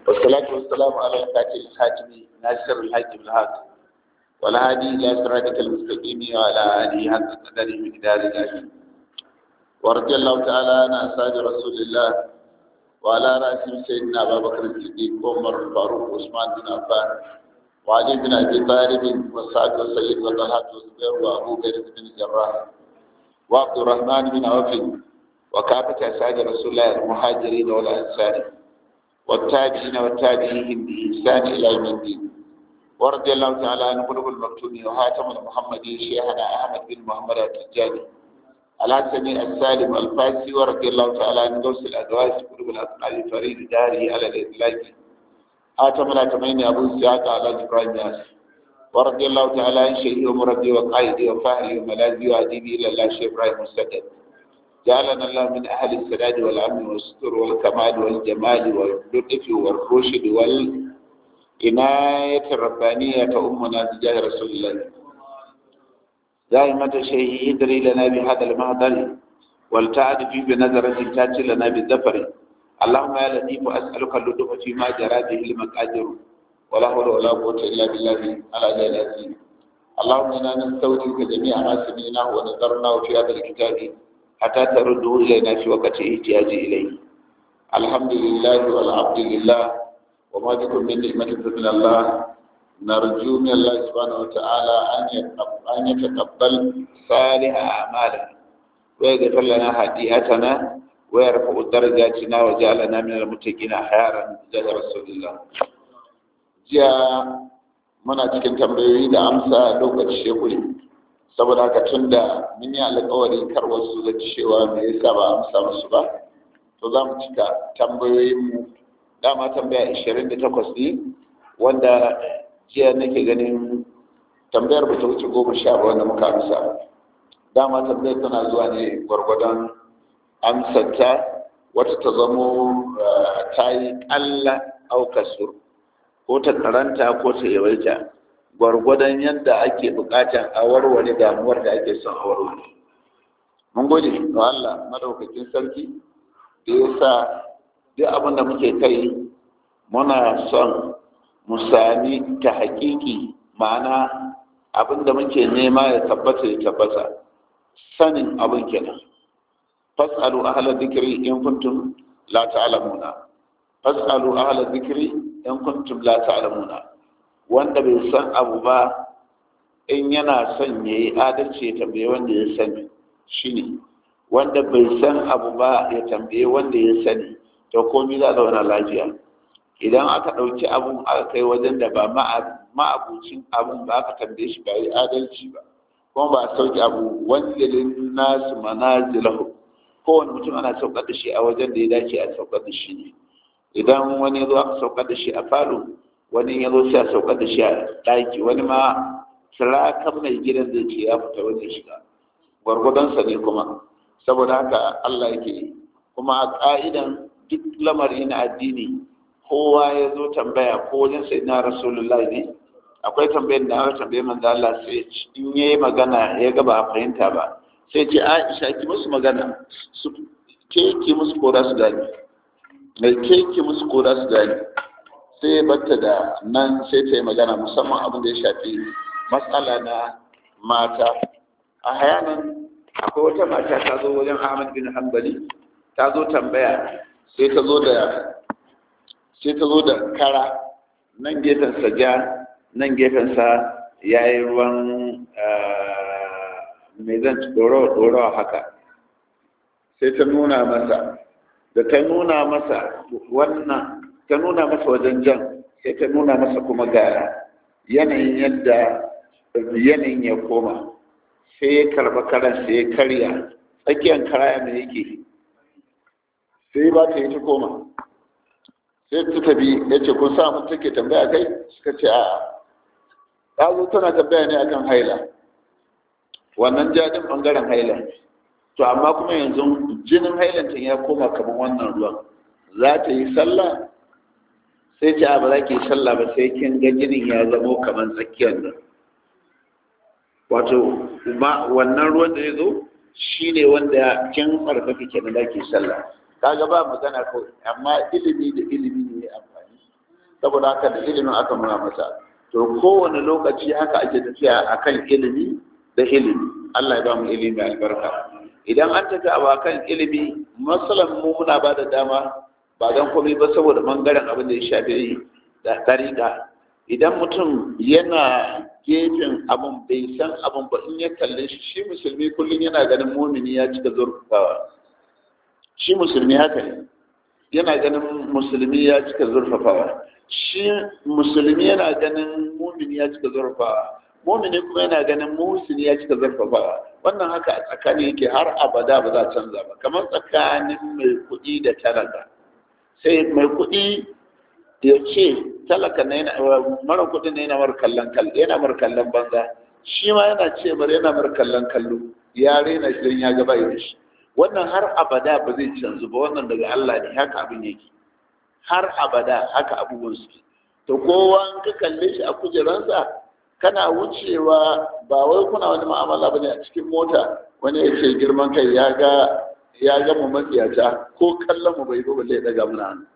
والصلاة والسلام على الفاتح الحاتم ناصر الحاكم الحق والهادي إلى صراطك المستقيم وعلى آله حق قدره مقدار العظيم ورضي الله تعالى عن أصحاب رسول الله وعلى رأسهم سيدنا أبا بكر الصديق وعمر الفاروق وعثمان بن عفان وعلي بن أبي طالب وسعد وسيد وطلحة والزبير وأبو بكر بن الجراح وعبد الرحمن بن عوف وكافة أسعاد رسول الله المهاجرين والأنصار والتابعين والتابعين بإحسان إلى يوم الدين ورضي الله تعالى عن قلوب المكتوم وهاتم المحمدي شيخنا أحمد بن محمد التجاني الحسني السالم الفاسي ورضي الله تعالى عن غوث الأدواس قلوب الأسماء فريد داره على الإطلاق آتم الأتمين أبو سعاد على إبراهيم ياسر ورضي الله تعالى عن شيخي ومربي وقائدي وفاهلي وملاذي وأديبي إلى الله شيخ إبراهيم السدد جعلنا الله من أهل السداد والأمن والستر والكمال والجمال واللطف والرشد والعناية الربانية أمنا بجاه رسول الله دائمة شيء يدري لنا بهذا المهدر والتعد في بنظرة تاتي لنا بالظفر اللهم يا لطيف أسألك اللطف فيما جرى به المقادير ولا حول ولا قوة إلا بالله على جلاله اللهم إنا نستودعك جميع ما سمعناه ونظرناه في هذا الكتاب حتى ترده إلينا في وقت احتياج إليه الحمد لله والعبد لله وما بكم من نعمة من الله نرجو من الله سبحانه وتعالى أن يتقبل صالح أعمالنا ويغفر لنا هديئتنا ويرفع درجاتنا وجعلنا من المتقين خيارا جل رسول الله jiya muna cikin tambayoyi da amsa lokaci shekuri saboda haka tun da mun yi alkawarin kar wasu da cewa me yasa ba amsa musu ba to za mu cika tambayoyinmu dama tambaya 28 ne wanda jiya nake ganin tambayar ba ta wuce goma sha ba wanda muka amsa dama tambayar tana zuwa ne gwargwadon amsarta wata ta zamo ta yi ƙalla aukasur ko ta karanta ko ta yawaita gwargwadon yadda ake bukatan a warware damuwar da ake son a warware mun gode ga Allah madaukakin sarki da ya sa duk abin da muke kai muna son mu sami ta hakiki ma'ana abin da muke nema ya tabbata ya tabbata sanin abin kenan fas'alu ahla dhikri in kuntum la ta'lamuna fas'alu ahla dhikri in kuntum la ta'lamuna wanda bai san abu ba in yana son yayi adalci ya tambaye wanda ya sani shine wanda bai san abu ba ya tambaye wanda ya sani to komai za zauna lafiya idan aka ɗauki abun aka kai wajen da ba ma'abucin abun ba aka tambaye shi ba yi adalci ba kuma ba a sauki abu wanzilin nasu manazilahu kowane mutum ana saukar da shi a wajen da ya dace a saukar da shi ne idan wani ya zo aka saukar da shi a falo wani ya zo sai a saukar da shi a ɗaki wani ma sirakan mai gidan zai ce ya fita wani shiga gwargwadonsa ne kuma saboda haka Allah yake kuma a ƙa'idan duk lamari na addini kowa ya zo tambaya ko wajen sai na rasulullah ne akwai tambayar da aka tambaye manzo Allah sai in yayi magana ya ga ba a fahimta ba sai ce Aisha ki musu magana su ke ki musu ko su gani mai keke musu ko su gani sai ya batta da nan sai ta yi magana musamman abin da ya shafi matsala na mata a hayanan akwai wata mata ta zo wajen ahmad bin hanbali ta zo tambaya sai ta zo da sai ta zo da kara nan gefensa ja nan gefensa ya yi ruwan mai zan ɗorawa haka sai ta nuna masa da ta nuna masa wannan ta nuna masa wajen jan sai ta nuna masa kuma ga yanayin yadda yanayin ya koma sai ya karba karan sai ya karya tsakiyar karaya mai yake sai ba ta yi ta koma sai ta tabi ya ce kun samu take tambaya kai suka ce a ta zo tana tambaya ne akan haila wannan jadin bangaren haila to amma kuma yanzu jinin hailantin ya koma kamar wannan ruwan za ta yi sallah sai ce ba za ki yi sallah ba sai kin ga jinin ya zamo kamar tsakiyar nan wato wannan ruwan da ya zo shi ne wanda kin tsarkaka kenan da ke sallah kaga ba magana kawai amma ilimi da ilimi ne ya amfani saboda haka da ilimin aka nuna masa to kowane lokaci haka ake tafiya akan ilimi da ilimi Allah ya ba mu ilimi albarka idan an tafi a kan ilimi masalan mu muna ba da dama ba don komai ba saboda bangaren abin da ya shafi da tariqa idan mutum yana gefen abin bai san abin ba in ya kalle shi shi musulmi kullum yana ganin mumini ya cika zurfafawa shi musulmi haka ne yana ganin musulmi ya cika zurfafawa shi musulmi yana ganin mumini ya cika zurfafawa mumini kuma yana ganin musulmi ya cika zurfafawa wannan haka a tsakani yake har abada ba za a canza ba kamar tsakanin mai kuɗi da talaka sai mai kuɗi ya ce talaka na yana mara kuɗi na yana mar kallon kallo yana mar kallon banza shi ma yana ce bar yana mar kallon kallo ya rena shi don ya gaba da shi wannan har abada ba zai canzu ba wannan daga Allah ne haka abin yake har abada haka abubuwan suke to kowa in ka kalle shi a kujeransa kana wucewa ba wai kuna wani ma'amala bane a cikin mota wani ya ce girman kai ya ga ya ga mu matsiyata ko kallon mu bai balle ya daga muna hannu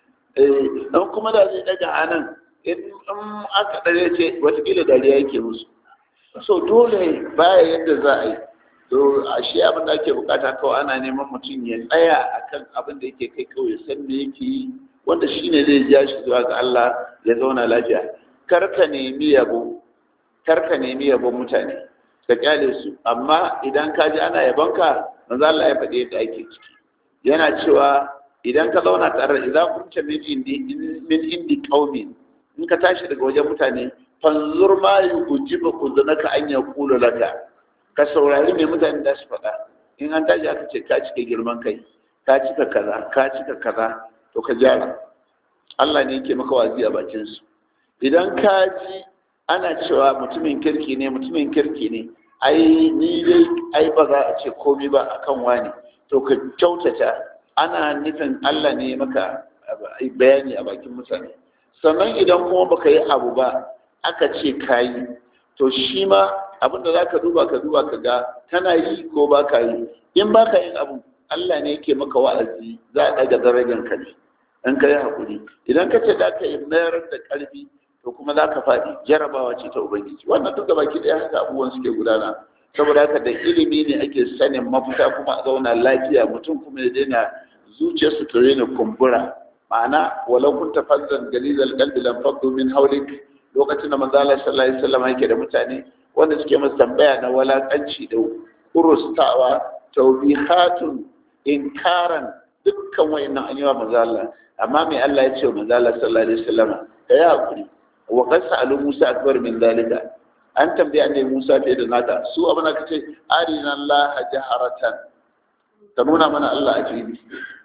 eh dan kuma da zai daga anan in aka dare ce watakila dariya yake musu so dole baya yadda za a yi to ashe abin da ake bukata kawai ana neman mutum ya tsaya akan abin da yake kai kawai san me yake yi wanda shine zai ja shi zuwa ga Allah ya zauna lafiya kar ka nemi yabo kar ka nemi yabon mutane ka kyale su amma idan ka ji ana yabonka manzo Allah ya faɗi yadda ake ciki yana cewa idan ka zauna tare da idan kunta min indi min indi qaumin in ka tashi daga wajen mutane fanzur ma yujibu kuzunaka an yaqulu laka ka saurari me mutane da su faɗa in an tashi aka ce ka cika girman kai ka cika kaza ka cika kaza to ka gyara Allah ne yake maka wazi a bakin su idan ka ji ana cewa mutumin kirki ne mutumin kirki ne ai ni dai ai ba za a ce komai ba akan wani to ka kyautata ana nufin Allah ne maka bayani a bakin mutane sannan idan kuma baka yi abu ba aka ce kayi to shi ma abin da za ka duba ka duba ka ga kana yi ko ba ka yi in ba ka yin abu Allah ne yake maka wa'azi za a ɗaga darajar ka ne in ka yi haƙuri idan ka ce za ka yi mayar da ƙarfi to kuma za ka faɗi jarabawa ce ta ubangiji wannan duk da baki ɗaya haka abubuwan suke gudana saboda haka da ilimi ne ake sanin mafita kuma a zauna lafiya mutum kuma ya daina zuciyarsu ta daina kumbura ma'ana walau kun tafazzan galizal qalbi lam faddu min hawlik lokacin da manzo Allah sallallahu alaihi wasallam yake da mutane wanda suke masa tambaya na walakanci da urustawa tawbihatun inkaran dukkan wayannan an yi wa manzo Allah amma mai Allah ya ce wa manzo Allah sallallahu alaihi wasallam da ya hakuri wa qad sa'alu Musa akbar min zalika an tambaye annabi Musa fiye da naka su abin da kace arina Allah jaharatan ka nuna mana Allah a fili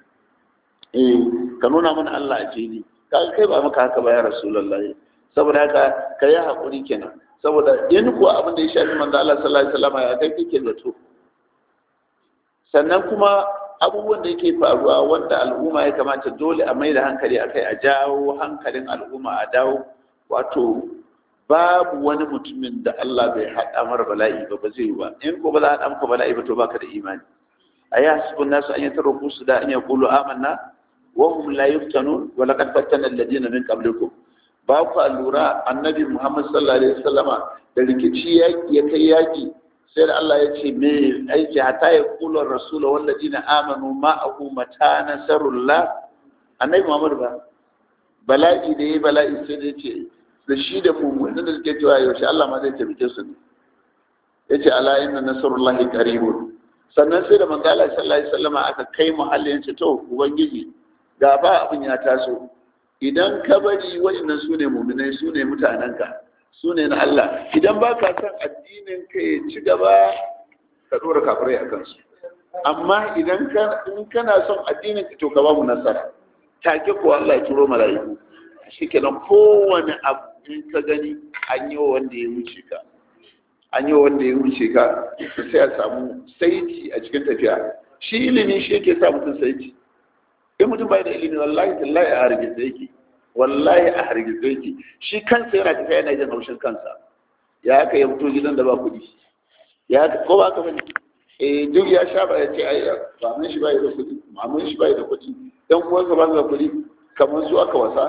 eh ka nuna mana Allah a fili ka kai ba maka haka ba ya rasulullahi saboda haka ka yi haƙuri kenan saboda in kuwa abin da ya shafi manzo Allah sallallahu alaihi wasallam ya kai kike zato sannan kuma abubuwan da yake faruwa wanda al'umma ya kamata dole a mai da hankali akai a jawo hankalin al'umma a dawo wato babu wani mutumin da Allah bai haɗa mara bala'i ba ba zai yi ba in ko ba za a haɗa maka bala'i ba to baka da imani a yi hasibun nasu an yi tarrafu su da an yi kulu amanna wa hum la yuftanun wa laqad fattana alladhina min qablikum ba ku lura annabi Muhammad sallallahu alaihi wasallama da rikici yaki ya kai yaki sai da Allah ya ce me aiki hatta ya kula rasula walladina amanu ma'ahu mata nasarullah annabi Muhammad ba bala'i da yayi bala'i sai da ce da shi da mu'minin da suke cewa yaushe Allah ma zai tabbike su ne yace ala inna nasrullahi qaribun sannan sai da manzo Allah sallallahu alaihi wasallama aka kai muhallin ce to ubangiji ga ba abin ya taso idan ka bari waɗannan su ne muminai su ne mutanenka su ne na Allah idan ba ka son addinin ka ya ci gaba ka ɗora kafirai a kansu amma idan in kana son addinin ka to ka ba mu nasara take ko Allah ya turo mala'iku shi kenan kowane abu in ka gani an yi wa wanda ya wuce ka an yi wa wanda ya wuce ka sai a samu saiti a cikin tafiya shi ilimi shi yake sa mutum saiti in mutum bai da ilimi wallahi tallahi a hargitsa yake wallahi a hargitsa yake shi kansa yana tafiya yana jin haushin kansa ya haka ya fito gidan da ba kuɗi ya haka ko ba ka bane eh duk ya sha ba ya ce ai maman shi bai da kuɗi maman shi bai da kuɗi dan uwansa ba da kuɗi kamar su aka wasa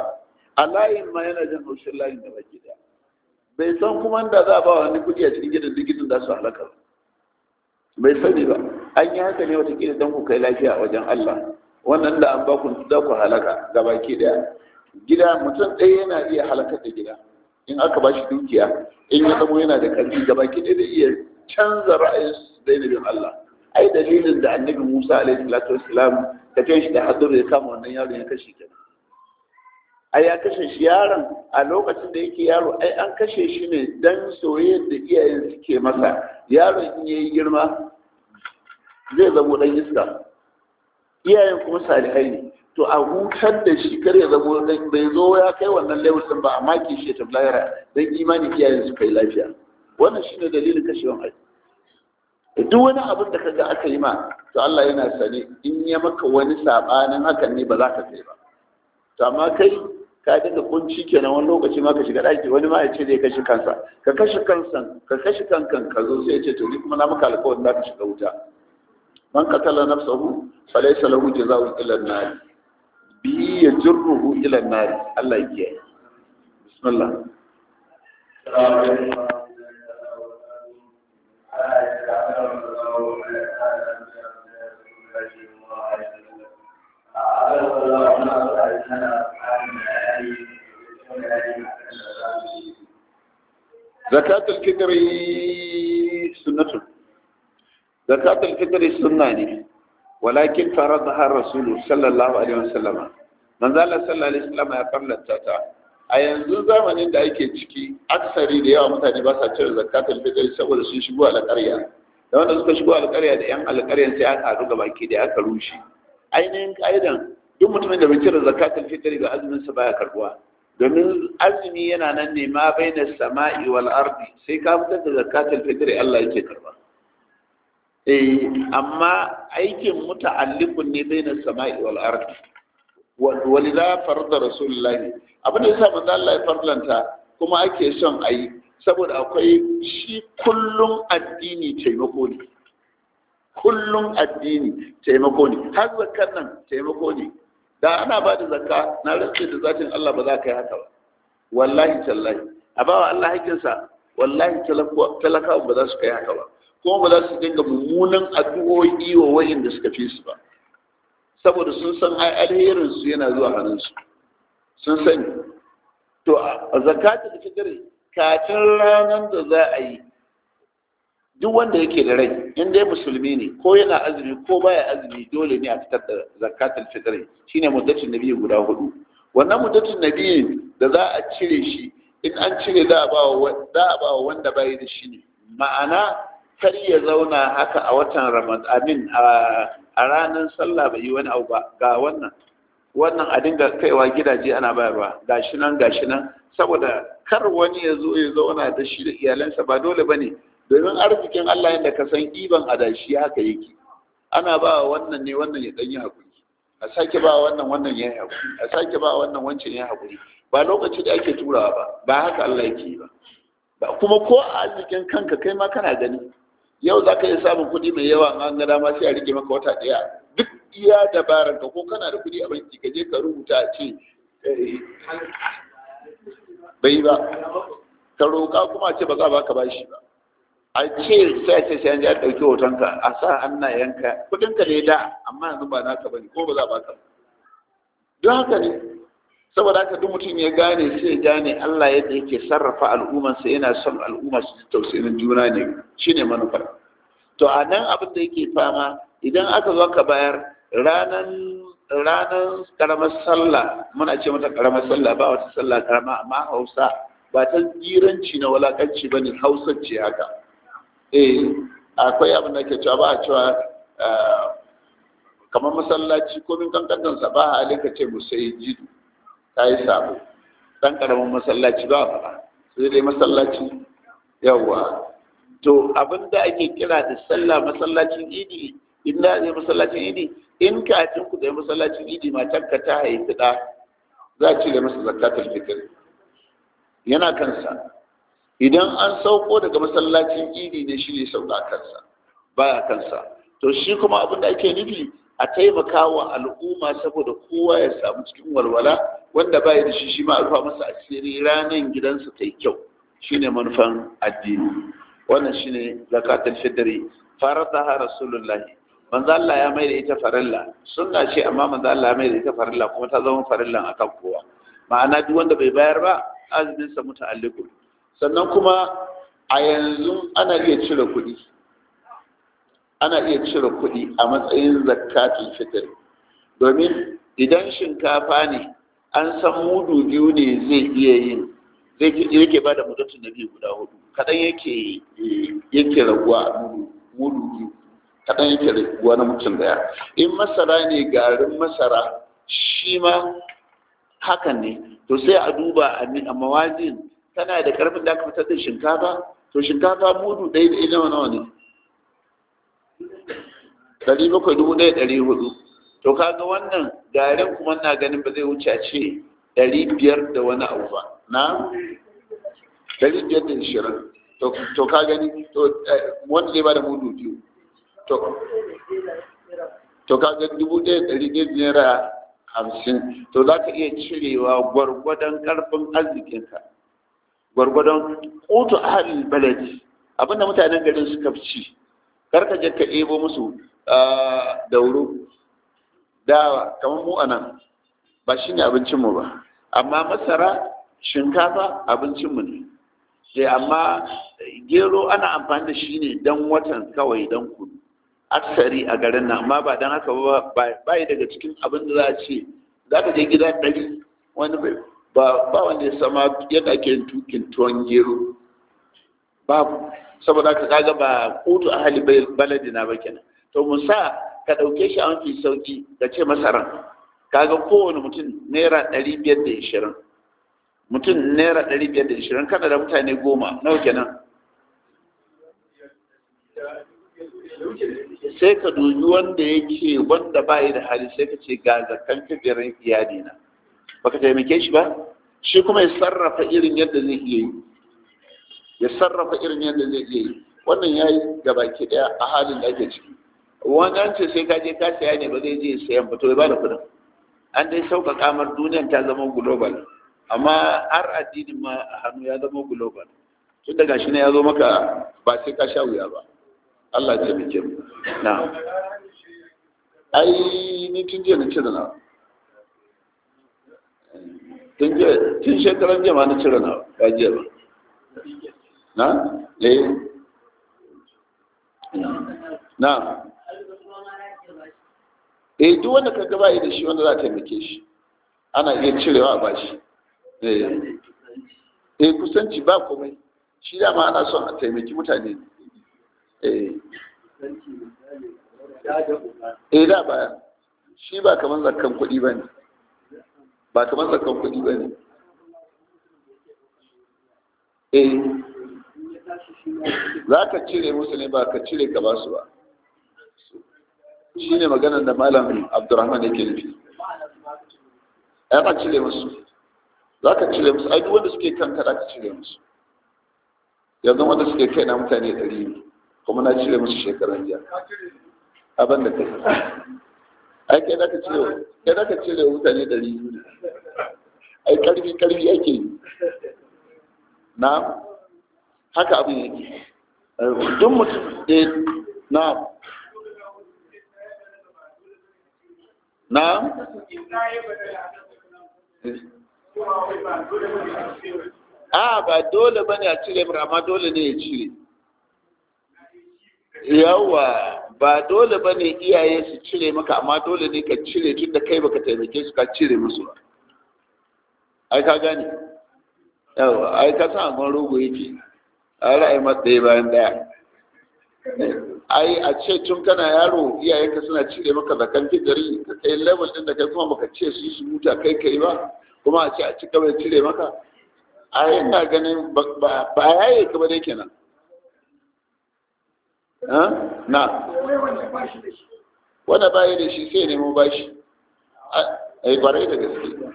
a layin ma yana jin haushin layin da baki daya bai san kuma da za a ba wani kuɗi a cikin gidan gidan za su halaka ba bai sani ba an yi haka ne watakila don ku kai lafiya a wajen Allah wannan da an ba ku za ku halaka ga baki daya gida mutum ɗaya yana iya halakar da gida in aka ba shi dukiya in ya zamo yana da ƙarfi ga baki ɗaya da iya canza ra'ayin su daina bin Allah ai dalilin da annabi Musa alaihi salatu wassalam da kai shi da hadur ya kama wannan yaron ya kashe kenan ai ya kashe shi yaron a lokacin da yake yaro ai an kashe shi ne dan soyayyar da iyayen suke masa yaron in yayi girma zai zamo dan iska iyayen kuma salihai ne to a hutar da shi kar ya zamo dan bai zo ya kai wannan level din ba amma ki shi ta blayara dan imani iyayen su kai lafiya wannan shine dalilin kashewan ai duk wani abin da kaga aka yi ma to Allah yana sane in ya maka wani sabanin hakan ne ba za ka kai ba to amma kai ka daga kunci kenan wani lokaci ma ka shiga daki wani ma ya ce zai kashe kansa ka kashe kansa ka kashe kankan ka zo sai ya ce to ni kuma na maka alƙawarin za ka shiga wuta man qatala nafsahu falaysa lahu jazaa'un illa an-nar bi yajruhu ila an-nar Allah ya kiyaye bismillah zakatul fitri sunnatun zakatul fitri sunna ne walakin faradaha rasul sallallahu alaihi wasallam manzo Allah sallallahu alaihi wasallam ya farlanta ta a yanzu zamanin da ake ciki aksari da yawa mutane ba sa cire zakatul fitri saboda sun shigo alƙarya da wanda suka shigo alƙarya da yan alƙaryan sai aka haɗu baki da aka rushe ainihin ka'idan duk mutumin da bai cire zakatul fitri ga azumin sa baya karbuwa domin azumi yana nan ne ma bai na sama'i wal ardi sai ka fitar da zakatul fitri Allah yake karba eh amma aikin muta'alliqun ne bai na sama'i wal ardi walidha farada rasulullahi abin da yasa manzo Allah ya farlanta kuma ake son ayi saboda akwai shi kullum addini taimako ne kullum addini taimako ne har zakar nan taimako ne da ana ba da zakka na rantse da zatin Allah ba za ka yi haka ba wallahi tallahi a bawa Allah hakinsa wallahi talakawa ba za su kai haka ba kuma ba za su dinga mummunan addu'o'i wa wayanda suka fi su ba saboda sun san alherin su yana zuwa hannun su sun sani to a zakata da fitri kafin ranar da za a yi duk wanda yake da rai in dai musulmi ne ko yana azumi ko baya azumi dole ne a fitar da zakatul fitr shine muddatin nabi guda hudu wannan muddatin nabi da za a cire shi in an cire za a ba wa za a ba wa wanda bai da shi ne ma'ana kar ya zauna haka a watan ramadan amin a ranar sallah bai yi wani abu ba ga wannan wannan a dinga kaiwa gidaje ana bayarwa gashi nan gashi nan saboda kar wani ya zo ya zauna da shi da iyalansa ba dole bane domin arzikin Allah yadda ka san ɗiban adashi haka yake ana ba wannan ne wannan ya ɗanyi haƙuri a sake ba wannan wannan ya yi haƙuri a sake ba wannan wancan ya haƙuri ba lokaci da ake turawa ba ba haka Allah yake yi ba ba kuma ko a arzikin kanka kai ma kana gani yau za ka iya samun kuɗi mai yawa an ga dama sai a rike maka wata ɗaya duk iya dabarar ka ko kana da kuɗi a banki ka je ka rubuta a ce bai ba ka roƙa kuma a ce ba za ba ka bashi ba a ce sai ce sai an ji a ɗauki hotonka a sa hannayenka kuɗinka ne da amma yanzu ba naka bane ko ba za ba ka don haka ne saboda haka duk mutum ya gane sai ya gane Allah yadda yake sarrafa al'ummarsa yana son al'umma su ji tausayin juna ne shine manufar to a nan abin da yake fama idan aka zo ka bayar ranan ranan karamar sallah muna ce mata karamar sallah ba wata sallah karama amma hausa ba ta jiranci na walakanci ba ne hausa ce haka eh akwai abin da ke cewa ba a cewa kamar masallaci komin kankantansa ba a halika ce musai jidu ta yi sabo ɗan ƙaramin masallaci ba faɗa sai dai masallaci yawwa to abin da ake kira da sallah masallacin idi in da ne masallacin idi in kafin ku da masallacin idi matar ka ta haifi ɗa za a cire masa zakatul fitr yana kansa idan an sauko daga masallacin idi ne shi ne sauka kansa baya kansa to shi kuma abin da ake nufi a taimaka wa al'umma saboda kowa ya samu cikin walwala wanda ba da shi shi ma a rufa masa asiri ranar gidansa ta yi kyau shine manufan addini wannan shine zakatul fitri faradaha rasulullahi manzo Allah ya mai da ita farilla sunna ce amma manzo Allah ya mai da ita farilla kuma ta zama farillan akan kowa ma'ana duk wanda bai bayar ba azumin sa muta'alliqun sannan kuma a yanzu ana iya cire kuɗi ana iya cire kuɗi a matsayin zakatul fitr domin idan shinkafa ne an san mudu biyu ne zai iya yin zai yake ba da mudatun nabi guda hudu kaɗan yake yake raguwa a mudu biyu kaɗan yake raguwa na mutum daya in masara ne garin masara shi ma hakan ne to sai a duba a mawazin tana da karfin da aka fitar da shinkafa to shinkafa mudu ɗaya da nawa nawa ne ɗari bakwai dubu ɗaya ɗari hudu to kaga wannan garin kuma na ganin ba zai wuce a ce ɗari biyar da wani abu ba na ɗari biyar da ishirin to ka gani to wanda zai ba da mudu biyu to ka ga dubu ɗaya ɗari ɗaya naira hamsin to za ka iya cirewa gwargwadon ƙarfin arzikinka gwargwadon ƙutu ahalin baladi abinda mutanen garin suka fi ci karka je ka ɗebo musu dauro dawa kamar mu a nan ba shi ne abincinmu ba amma masara shinkafa abincinmu ne sai amma gero ana amfani da shi ne don watan kawai don kudu aksari a garin nan amma ba don haka ba yi daga cikin abin da za a ce za ka je gida ɗari wani ba ba wanda ya sama yadda ake tukin tuwon gero babu saboda ka kaga ba kotu a hali baladi na ba kenan to musa ka ɗauke shi a mafi sauki ka ce masaran kaga kowane mutum naira ɗari biyar da ishirin mutum naira ɗari biyar da ishirin kana da mutane goma nawa kenan sai ka dubi wanda yake wanda ba da hali sai ka ce ga zakan kabirin iyali na baka taimake shi ba shi kuma ya sarrafa irin yadda zai iya yi ya sarrafa irin yadda zai iya yi wannan ya yi gabaki daya a halin da ake ciki wannan ce sai ka je ka saya ne ba zai je sayan ba to ya bada kudin an dai sauka kamar duniyan ta zama global amma har addinin ma a hannu ya zama global tun daga shi ne ya zo maka ba sai ka sha wuya ba Allah ya taimake mu na ai ni tun jiya na cire na tun jiya tun shekaran jiya ma na cire na ba jiya ba na eh na eh duk wanda ka gaba da shi wanda za ta taimake shi ana iya cirewa a bashi eh eh kusanci ba komai shi dama ana son a taimaki mutane eh eh da baya shi ba kamar zakkan kuɗi ba ne ba kamar zakkan kuɗi ba ne eh za ka cire musu ne ba ka cire ka ba su ba shi ne maganar da malam abdurrahman yake nufi ya ka cire musu za ka cire musu ai duk wanda suke kan kada ka cire musu yanzu wanda suke kai na mutane ɗari ne kuma na cire musu shekaran jiya abin da kai ai kai za ka cire kai za ka cire mutane ɗari biyu ne ai karfi karfi ake yi na haka abin yake duk mutum ɗaya na na a ba dole bane a cire mura amma dole ne ya cire yawa ba dole bane iyaye su cire maka amma dole ne ka cire tun da kai baka taimake su ka cire musu ba ai ka gane yawa ai ka san agon rogo yake a ra'ayi matsayi bayan daya ai a ce tun kana yaro iyayenka suna cire maka zakan fitari ka kai level din da kai kuma baka ce su yi su huta kai kai ba kuma a ce a cika bai cire maka ai ina ganin ba yaye ka ba dai kenan na wanda bayi da shi sai nemo bashi ai kwarai da gaske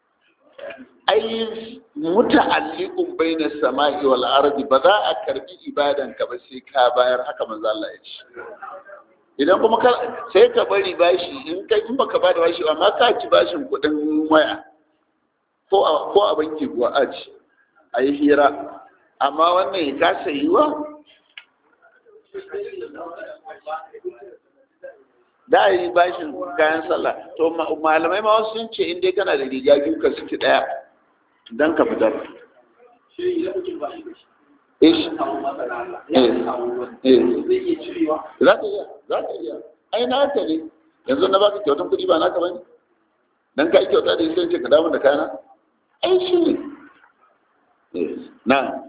ai muta'alliqun baina samai wal ardi ba za a karbi ibadan ka ba sai ka bayar haka manzo Allah ya ce idan kuma ka sai ka bari bashi in kai in baka bada bashi amma ka ci bashin kuɗin waya ko a ko a banki kuwa a ci a yi hira amma wannan ya kasa yiwa da a yi bashin kayan sallah to malamai ma wasu sun ce in dai kana da riga biyu ka suke ɗaya don ka fitar ish za ka iya za ka iya ai na haka ne yanzu na baka kyautan kuɗi ba naka bane dan ka yi kyauta da sai ce ka damu da kana ai shi ne na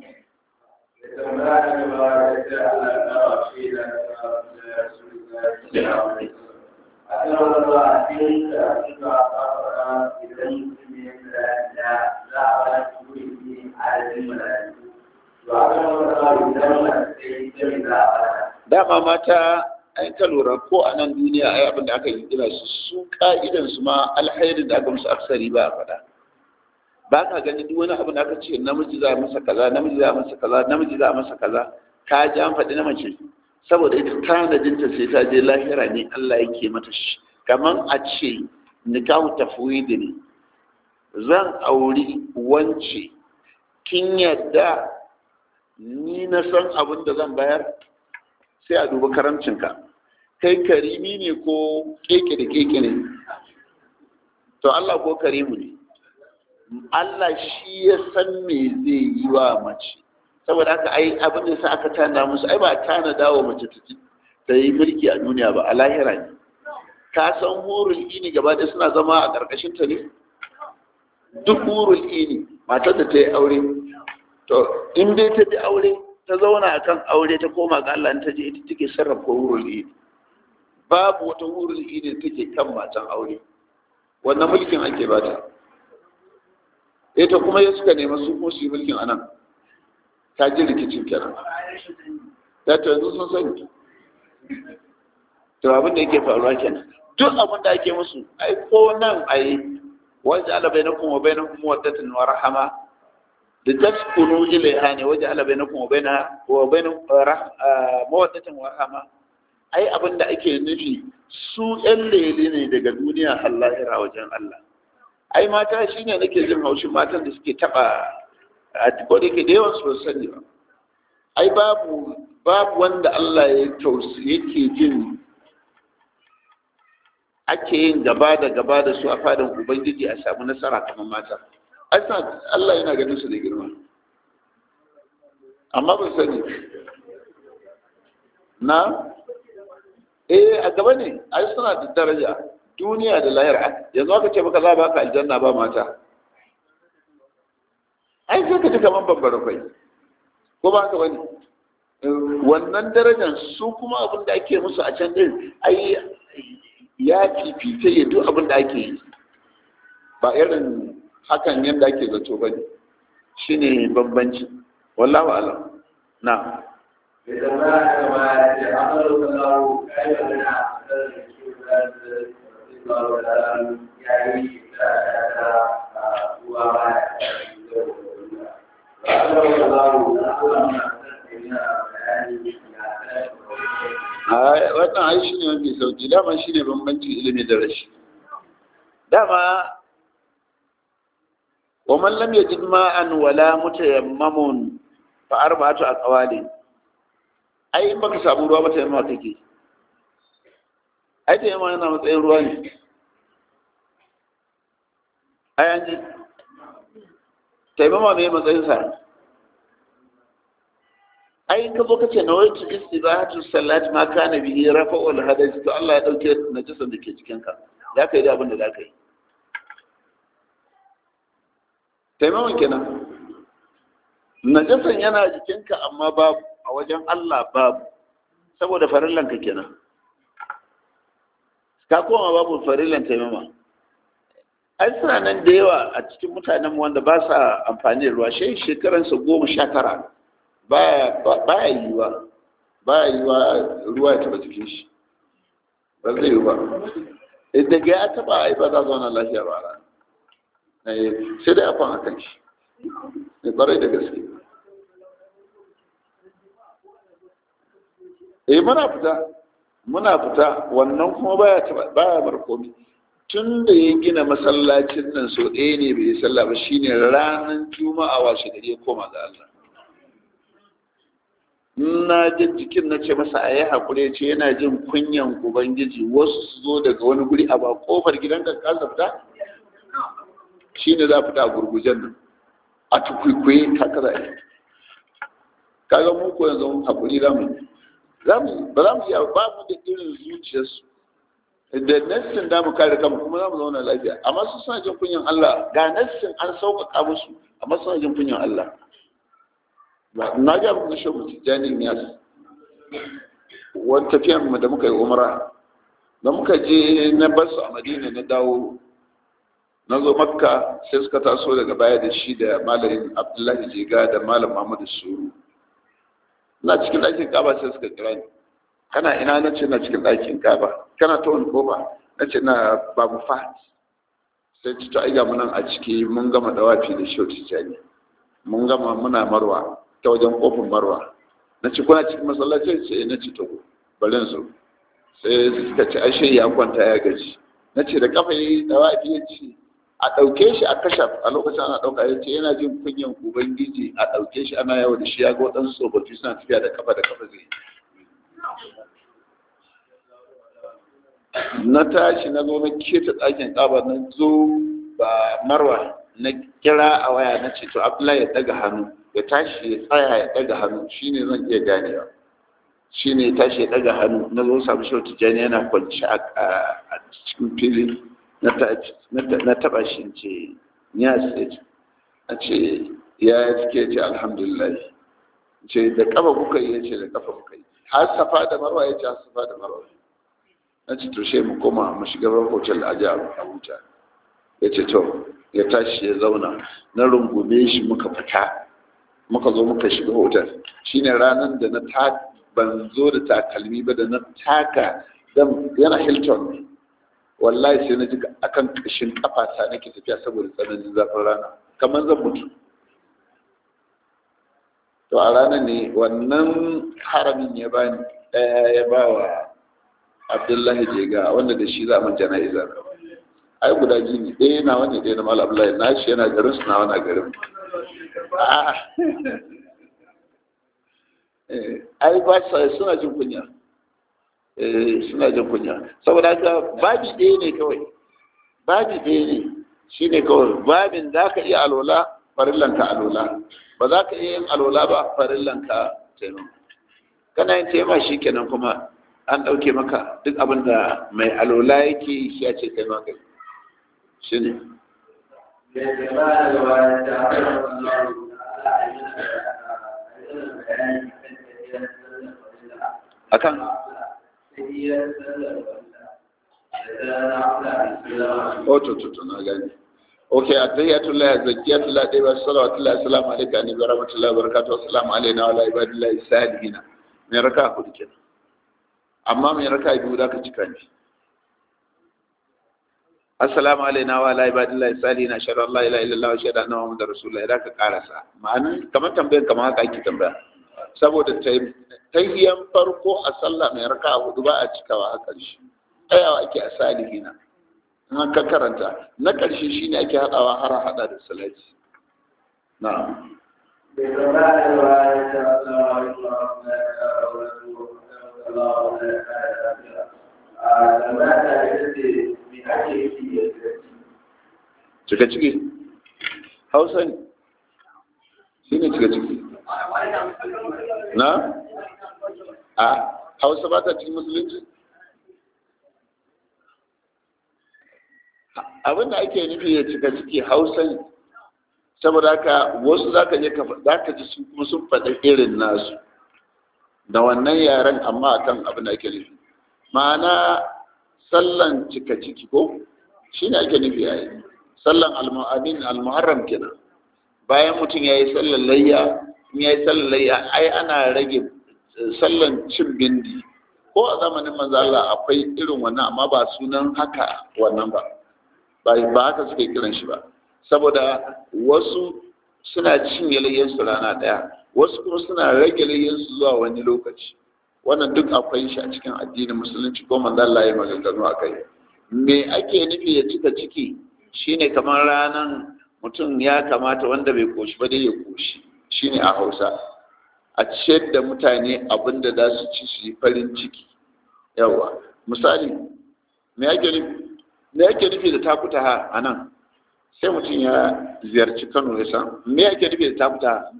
dama mata an ka lura ko a nan duniya ai abin da aka yi kira su su ka'idan su ma alhairin da aka musu aksari ba a faɗa ba ka gani duk wani abin da aka ce namiji za a masa kaza namiji za a masa kaza namiji za a masa kaza ka ji an faɗi na mace saboda ita tanadinta sai ta je lahira ne Allah yake mata shi kaman a ce nikahu tafwidi ne zan auri wance kin yadda ni na san abin da zan bayar sai a duba karamcinka kai karimi ne ko keke da keke ne to Allah ko karimu ne Allah shi ya san me zai yi wa mace saboda haka ai abin da sa aka tana musu ai ba tana dawo mace ta yi mulki a duniya ba a lahira ne ka san hurul ini gaba ɗaya suna zama a ƙarƙashin ta ne duk hurul ini matar da ta yi aure to in dai ta bi aure ta zauna akan aure ta koma ga Allah ta je ita take sarrafa hurul ini babu wata hurul ini da take kan matan aure wannan mulkin ake bata ita kuma ya suka nema su kuma su yi mulkin anan ta ji rikicin kenan ta to yanzu sun sani to abin da yake faruwa kenan duk abin da ake musu ai ko nan ai wajen ala bai na kuma bai na kuma waddatin wa rahama da taskunu ilaiha ne wajen ala bai na kuma bai na wa bai na mawaddatin wa rahama ai abin da ake nufi su yan lele ne daga duniya har lahira wajen Allah ai mata shine nake jin haushin matan da suke taba a ko da yake da yawan su sani ba ai babu babu wanda Allah ya tausi yake jin ake yin gaba da gaba da su a fadin ubangiji a samu nasara kamar mata asa Allah yana ganin su da girma amma ban sani na eh a gaba ne ai suna da daraja duniya da lahira yanzu aka ce maka za ba ka aljanna ba mata ai sai ka ji kamar babbar kai ko ba ka bane wannan darajar su kuma abin da ake musu a can din ai ya fifita ya duk abin da ake yi ba irin hakan yadda ake zato ba ne shi ne bambanci wallahu alam na wannan ai shi ne mafi sauki dama shi ne bambancin ilimi da rashi dama wa man lam yajid ma'an wala mutayammamun fa arba'atu aqwali ai in baka samu ruwa ba tayammama kake ai tayammama yana matsayin ruwa ne ai an ji tayammama me matsayin sa ai ka zo kace na wai istibahatu salat ma kana bihi rafa'ul hadath to Allah ya dauke najisan da ke cikin ka za ka yi da abin da za ka yi taimakon kenan najisan yana jikinka amma babu a wajen Allah babu saboda farillan ka kenan ka koma babu farillan taimama ai suna nan da yawa a cikin mutanen wanda ba sa amfani da ruwa shi shekaransa goma sha tara baya yiwa baya yiwa ruwa ya taba jikin shi ba zai yi ba daga ya taba ai ba za zauna lafiya ba ra sai dai afan akan shi ne kwarai da gaske eh muna fita muna fita wannan kuma baya baya bar komai tun da ya gina masallacin nan so ɗaya ne bai yi sallah ba shine ranar juma'a washe gari ya koma ga Allah na jin jikin na ce masa a yi haƙuri ce yana jin kunyan ubangiji wasu su zo daga wani guri a ba kofar gidan ka kasa fita shi ne za fita a gurgujen nan a tukwikwaye ta kaza yi kaga mu ko yanzu haƙuri za mu ba za mu iya ba mu da irin zuciyarsu da nassin da mu kare kanmu kuma za mu zauna lafiya amma su suna jin kunyan Allah ga nassin an sauƙaƙa musu amma suna jin kunyan Allah na ga muku shi mu tijani ya wani tafiyan mu da muka yi umra da muka je na basu a madina na dawo na zo makka sai suka taso daga baya da shi da malamin abdullahi jega da malam muhammadu suru na cikin ɗakin kaba sai suka kira ni kana ina na ce na cikin ɗakin kaba kana ta wani kofa na ce na babu fat sai ci ta aiga munan a ciki mun gama dawafi da shi tijani mun gama muna marwa ta wajen kofin marwa na ci kuna cikin masallaci ce na ci tago barin su sai suka ci ashe ya kwanta ya gaji na ce da kafa yi dawafi ya ci a ɗauke shi a kashe a lokacin ana ɗauka ya ce yana jin kunyan ubangiji a ɗauke shi ana yawo da shi ya ga waɗansu tsofaffi suna tafiya da kafa da kafa zai na tashi na zo na keta ɗakin ƙaba na zo ba marwa na kira a waya na ce to abdullahi ya ɗaga hannu ya tashi ya tsaya ya ɗaga hannu shine zan iya ganewa shine ya tashi ya ɗaga hannu na zo samu shi tijjani yana kwanci a cikin fili na taba shi ce ya ce a ce ya suke ce alhamdulillah ce da kafa kuka yi ya ce da kafa kuka yi har safa da marwa ya ce har safa da marwa na ce to shi mu koma mu shiga hotel a jihar abuja ya ce to ya tashi ya zauna na rungume shi muka fita muka zo muka shiga hotel shine ranar da na ta ban zo da takalmi ba da na taka yana hilton ne wallahi sai na ji akan kashin kafata nake tafiya saboda tsananin zafin rana kamar zan mutu to a ranar ne wannan haramin ya bani ɗaya ya ba wa abdullahi jega wanda da shi za a jana'iza ai guda ji ne ɗaya na wani ɗaya na mala abdullahi na shi yana garin su na wani garin ai ba suna jin kunya suna jin kunya saboda haka babi ɗaya ne kawai babi ɗaya ne shi ne kawai babin za ka iya alola farillanka alola ba za ka iya yin alola ba farillanka taimako kana yin taima shi kenan kuma an ɗauke maka duk abin da mai alola yake shi ya ce kai maka shi ne akan Oto tutu na gani. Ok, attahiyatullah zakiyatullah dai ba salawatullah assalamu alaikum ni barakatullahi barakatuh assalamu alaina wa ala ibadillahi salihin. Me raka hudu kenan. Amma me raka biyu da ka cika ni. Assalamu alaina wa ala ibadillahi salihin ashhadu an la ilaha illallah wa ashhadu anna muhammadar rasulullah da ka karasa. Ma'anin kamar tambayan kamar haka ake tambaya. Saboda tayyan farko a sallah mai raka hudu ba a cikawa a ƙarshe. tsayawa ake a salihina in ka karanta na ƙarshe shi ne ake haɗawa har haɗa da salati na cika ciki hausa ne shi ne cika ciki na a hausa ba ta cikin musulunci abinda ake nufi ya cika ciki hausa ne saboda haka wasu za ka je za ka ji sun kuma sun faɗi irin nasu da wannan yaren amma akan abin da ake nufi ma'ana sallan cika ciki ko shi ne ake nufi ya yi sallan almu'adin almuharram kenan bayan mutum ya yi sallan layya in ya yi sallan layya ai ana rage sallan cin bindi ko a zamanin manzo Allah akwai irin wannan amma ba sunan haka wannan ba ba haka suke kiran shi ba saboda wasu suna cinye layyansu rana ɗaya wasu kuma suna rage layyansu zuwa wani lokaci wannan duk akwai shi a cikin addinin musulunci ko manzo Allah ya maganganu a kai me ake nufi ya cika ciki shine kamar ranan mutum ya kamata wanda bai koshi ba dai ya koshi shine a Hausa a ciyar da mutane abin da za su ci su yi farin ciki yawa misali me ake nufi me ake nufi da takuta ha a nan sai mutum ya ziyarci Kano ya san me ake nufi da takuta ha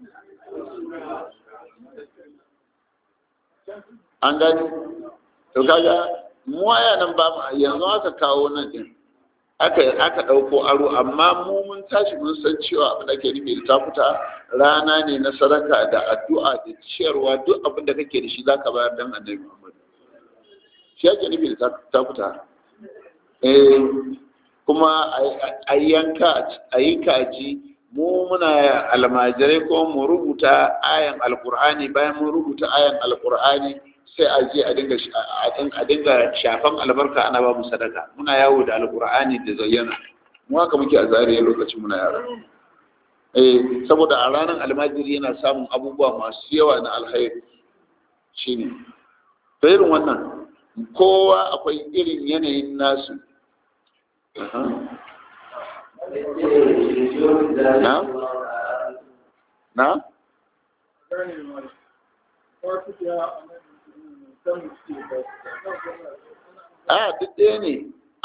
an gani to kaga mu waya nan ba mu yanzu aka kawo nan din aka aka dauko aro amma mu mun tashi mun san cewa abin da ke nufi da takuta rana ne na sadaka da addu'a da ciyarwa duk abin da kake da shi zaka bayar dan Annabi Muhammad shi ake nufi da takuta eh kuma a yanka a yi kaji mu muna almajirai ko mu rubuta ayan alkur'ani bayan mun rubuta ayan alkur'ani sai a je a dinga a dinga shafan albarka ana ba mu sadaka muna yawo da alkur'ani da zayyana mu haka muke a zariya lokacin muna yara eh saboda a ranar almajiri yana samun abubuwa masu yawa na alkhairi shine to irin wannan kowa akwai irin yanayin nasu na na a duk ɗaya ne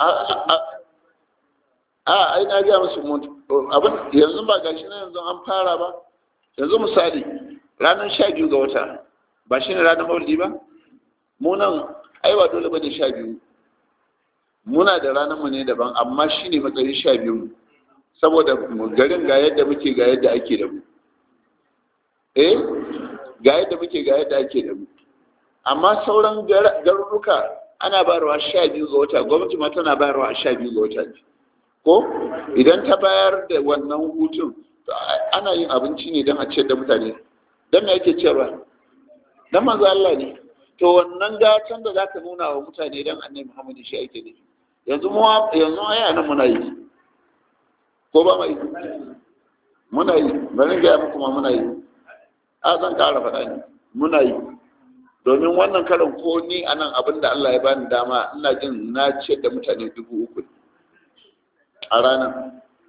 a ai na gaya musu abin yanzu ba gashi na yanzu an fara ba yanzu misali ranar sha biyu ga wata ba shi ne ranar maulidi ba munan ai ba dole ba ne sha biyu muna da ranar mu ne daban amma shi ne matsayin sha biyu saboda garin ga yadda muke ga yadda ake da mu eh ga yadda muke ga yadda ake da mu amma sauran garuruka ana bayarwa sha biyu ga wata gwamnati ma tana bayarwa a sha biyu ga wata ne ko idan ta bayar da wannan hutun ana yin abinci ne don a ciyar da mutane don me ake ciyarwa don manzo Allah ne to wannan gatan da zaka nuna wa mutane don annabi Muhammad shi ake nufi yanzu mu yanzu aya nan muna yi ko ba mai muna yi bari ga muku ma muna yi a zan ƙara faɗa ne muna yi domin wannan karin ko ni a nan abin da Allah ya bani dama ina jin na ciyar da mutane dubu uku a ranar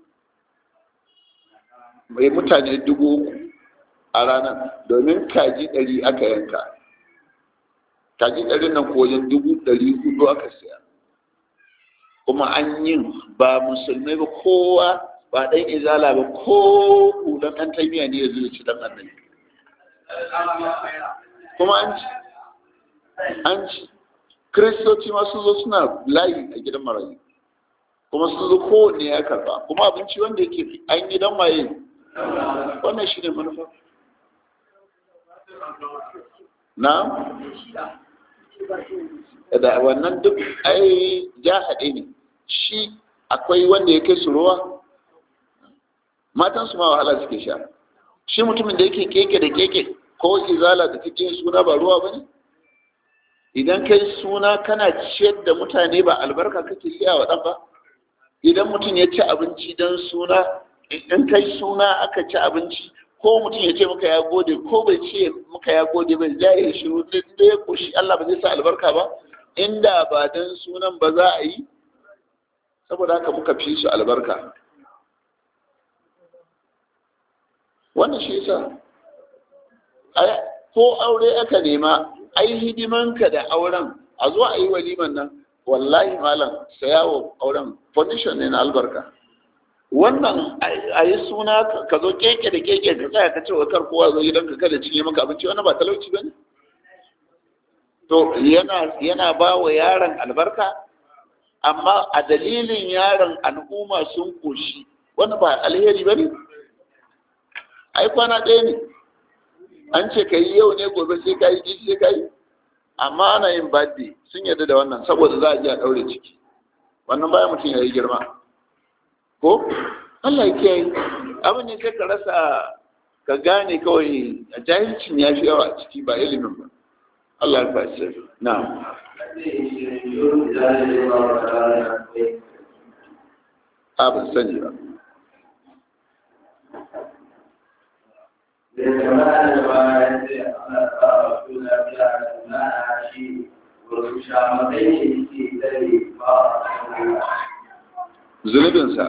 mai mutane dubu uku a ranar domin kaji ɗari aka yanka kaji ɗari nan ko wajen dubu ɗari hudu aka siya kuma an yin ba musulmai ba kowa ba ɗan izala ba ko hulan ɗan taimiya ne ya zuwa ci ɗan annabi kuma an ci an ci kiristoci ma sun zo suna layi a gidan marayu kuma sun zo kowanne ya karba kuma abinci wanda yake an yi dan maye wannan shi ne manufa na da wannan duk ai ja haɗe ne shi akwai wanda ya kai su ruwa matan su ma wahala suke sha shi mutumin da yake keke da keke ko izala da take suna ba ruwa ba ne idan kai suna kana ciyar da mutane ba albarka kake siya wa ɗan ba idan mutum ya ci abinci don suna in kai suna aka ci abinci ko mutum ya ce maka ya gode ko bai ce maka ya gode bai ja ya shiru da ya koshi Allah ba zai sa albarka ba inda ba don sunan ba za a yi saboda haka muka fi su albarka wannan shi yasa ko aure aka nema ai hidimanka da auren a zo a yi waliman nan wallahi malam sayawo auren foundation ne na albarka wannan a yi suna ka zo keke da keke ka tsaya ka ce wa kar kowa zo gidan ka kada cinye maka abinci wannan ba talauci ba ne to yana yana ba wa yaron albarka amma a dalilin yaron al'umma sun koshi wannan ba alheri ba ne ai kwana ɗaya ne an ce ka yi yau ne gobe sai ka yi ji sai ka yi amma ana yin birthday sun yarda da wannan saboda za a ji a ɗaure ciki wannan bayan mutum ya yi girma ko Allah ya kiyaye abin ne sai ka rasa ka gane kawai a jahilcin ya fi yawa a ciki ba ilimin ba Allah ya fashe na a ban sani ba jama'a da bayan sai ana tsara su lafiya da na shi wasu shamakai ne ke tare ba a zunubinsa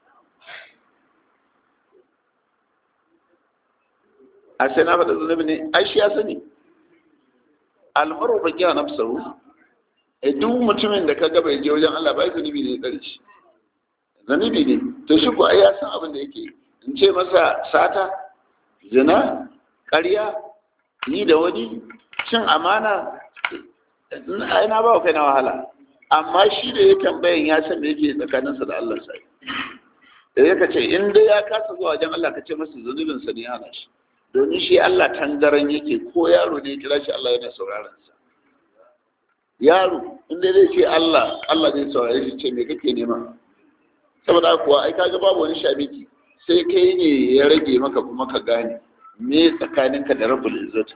a sai na faɗa zunubi ne ai shi ya sani almaru ba kiya na fusaru e duk mutumin da ka ga bai je wajen Allah ba zunubi ne tsare shi zunubi ne to shi ko ai ya san abin da yake in ce masa sata zina ƙarya yi da wani cin amana ai na ba kai na wahala amma shi da ya tambayan ya san me yake tsakaninsa da Allah sai da ya ce in dai ya kasa zuwa wajen Allah ka ce masa zunubin sa ne hana shi domin shi Allah tangaran yake ko yaro ne kira shi Allah yana sauraron sa yaro in dai zai ce Allah Allah zai saurare shi ce me kake nema saboda kuwa ai kaga babu wani shabiki sai kai ne ya rage maka kuma ka gane me tsakaninka da rabbul izzat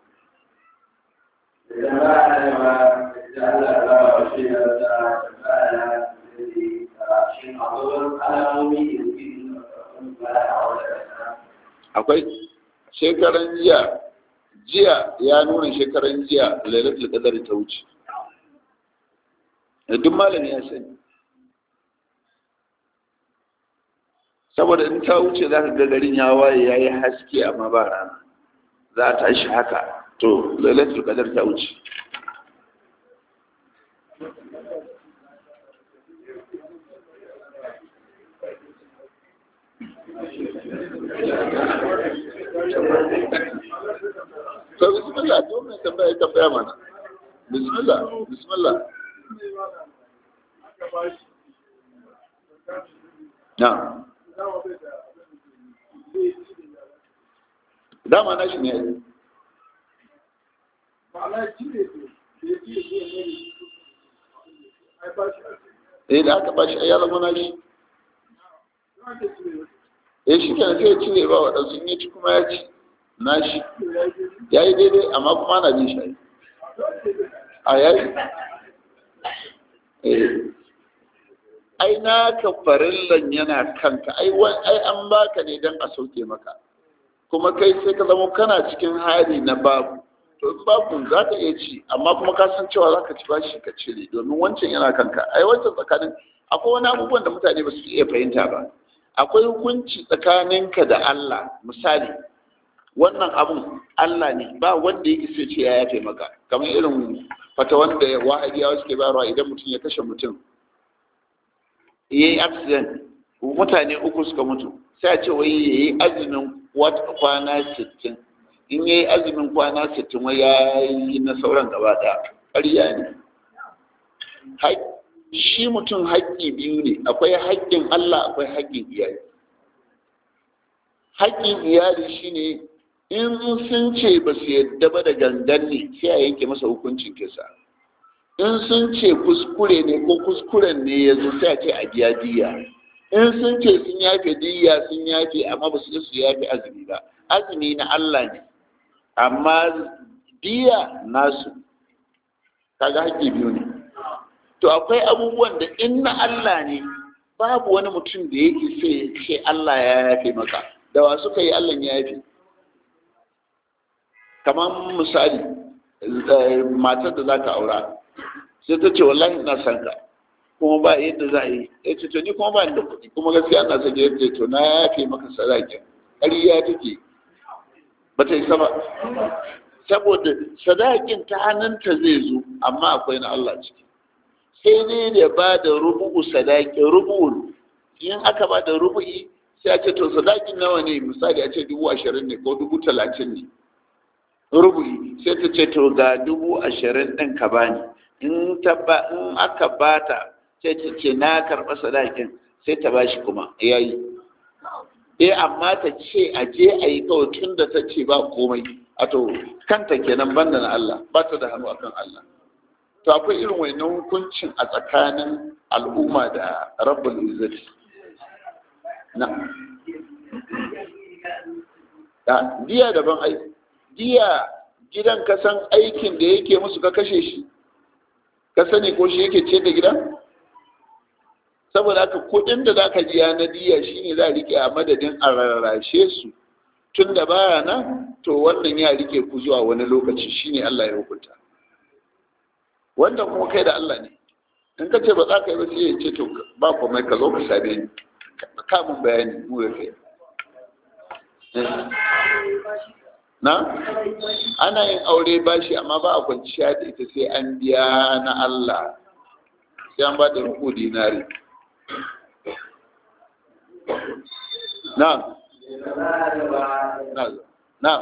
idan ba a yi ba da Allah ba wa shi da ta tsara da shi a wurin alamomi da suke nuna ba a wadda akwai shekaran jiya jiya ya nuna shekaran jiya lailatul qadar ta wuce duk malami ya sani saboda in ta wuce za ka ga garin ya waye ya yi haske amma ba rana za ta shi haka to lailatul qadar ta wuce to bismillah to mai tambaya tambaya mana bismillah bismillah na dama na shi ne eh da aka bashi ya zama na shi eh shi kenan sai ya cire ba waɗansu in ya ci kuma ya ci na shi ya yi daidai amma kuma ana bin shi a yayi ai na ka farillan yana kanka ai ai an baka ne don a sauke maka kuma kai sai ka zama kana cikin hali na babu to in babu za ka iya ci amma kuma ka san cewa za ka ci bashi ka cire domin wancan yana kanka ai wancan tsakanin akwai wani abubuwan da mutane ba su iya fahimta ba akwai hukunci tsakaninka da Allah misali wannan abun Allah ne ba wanda ya isa ce ya yafe maka kamar irin fata wanda wahabiyawa suke bayarwa idan mutum ya kashe mutum ya yi accident mutane uku suka mutu sai a ce wai ya yi azumin kwana sittin in ya yi azumin kwana sittin wai ya yi na sauran gaba ɗaya ƙarya ne shi mutum haƙƙi biyu ne akwai haƙƙin Allah akwai haƙƙin iyali haƙƙin iyali shine in sun ce ba su yadda ba da gangan ne sai a yanke masa hukuncin kisa in sun ce kuskure ne ko kuskuren ne ya zo sai a ce a biya diya in sun ce sun yafe diya sun yafe amma ba su su yafe azumi ba azumi na Allah ne amma diya nasu kaga haƙƙi biyu ne to akwai abubuwan da in na Allah ne babu wani mutum da yake sai ce Allah ya yafe maka da wa suka yi Allah ya yafe kamar misali matar da za ka aura sai ta ce wallahi ina son ka kuma ba yadda za a yi ya ce to ni kuma ba da kuɗi kuma gaskiya na son yadda to na yafe maka sadakin ƙarya take ba ta yi sama saboda sadakin ta hannunta zai zo amma akwai na Allah ciki sai ne da ba da rubu'u sadakin rubu'u in aka ba da rubu'i sai a ce to sadakin nawa ne misali a ce dubu ashirin ne ko dubu talatin ne rubu'i sai ta ce to ga dubu ashirin ɗin ka bani in ta ba in aka bata sai ta ce na karɓa sadakin sai ta bashi kuma yayi eh amma ta ce a je a yi kawai tun da ta ce ba komai a to kanta kenan banda na Allah ba ta da hannu akan Allah to akwai irin wannan hukuncin a tsakanin al'umma da rabbul izzati na da diya daban ai diya gidan ka san aikin da yake musu ka kashe shi ka sani ko shi yake ce da gidan saboda haka kudin da zaka biya na diya shine za a rike a madadin a rarrashe su tun da baya nan to wannan ya rike ku zuwa wani lokaci shine Allah ya hukunta wanda kuma kai da Allah ne in ka ce ba za ka yi ba sai ya ce to ba komai ka zo ka same ni ka mun bayani mu da kai na ana yin aure bashi amma ba a kwanciya da ita sai an biya na Allah sai an ba da ruku dinari na na na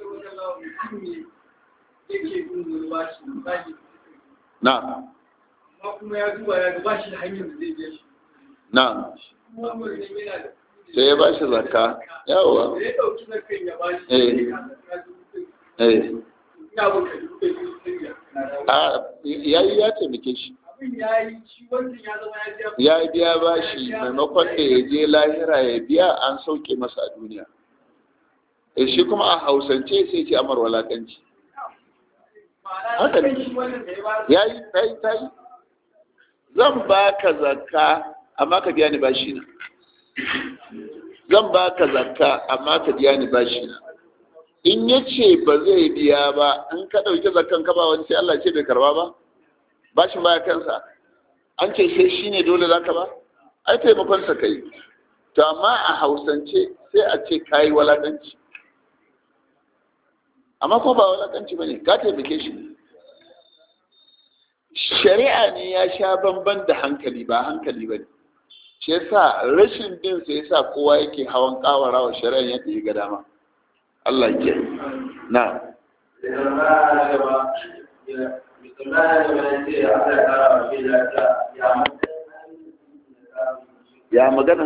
na kuma ya duba ya ga bashi da hanyar da zai je shi na kuma wannan yana da sai ya bashi zakka yawa da ya dauki zakan ya bashi Eh. eh ina baka duka duka a yayi ya taimake shi abin ya yi shi wancan ya zama ya je ya biya bashi maimakon da ya je lahira ya biya an sauke masa a duniya e shi kuma a hausance sai ce amar walakanci haka ne. shi wannan da ya ba ya yi ta yi ta yi zan ba ka zakka amma ka biya ni bashi na zan ba ka zakka amma ka biya ni bashi na in ya ce ba zai biya ba in ka ɗauki zakkan ka ba wani sai Allah ce bai karba ba bashin baya kansa an ce sai shi ne dole za ka ba ai taimakonsa ka yi to amma a hausance sai a ce ka yi walaƙanci amma ko ba walaƙanci ba ne ka taimake shi ne shari'a ne ya sha bamban da hankali ba hankali ba ne shi yasa rashin bin sa yasa kowa yake hawan kawara wa shari'a yadda ya ga dama Allah ya na ya magana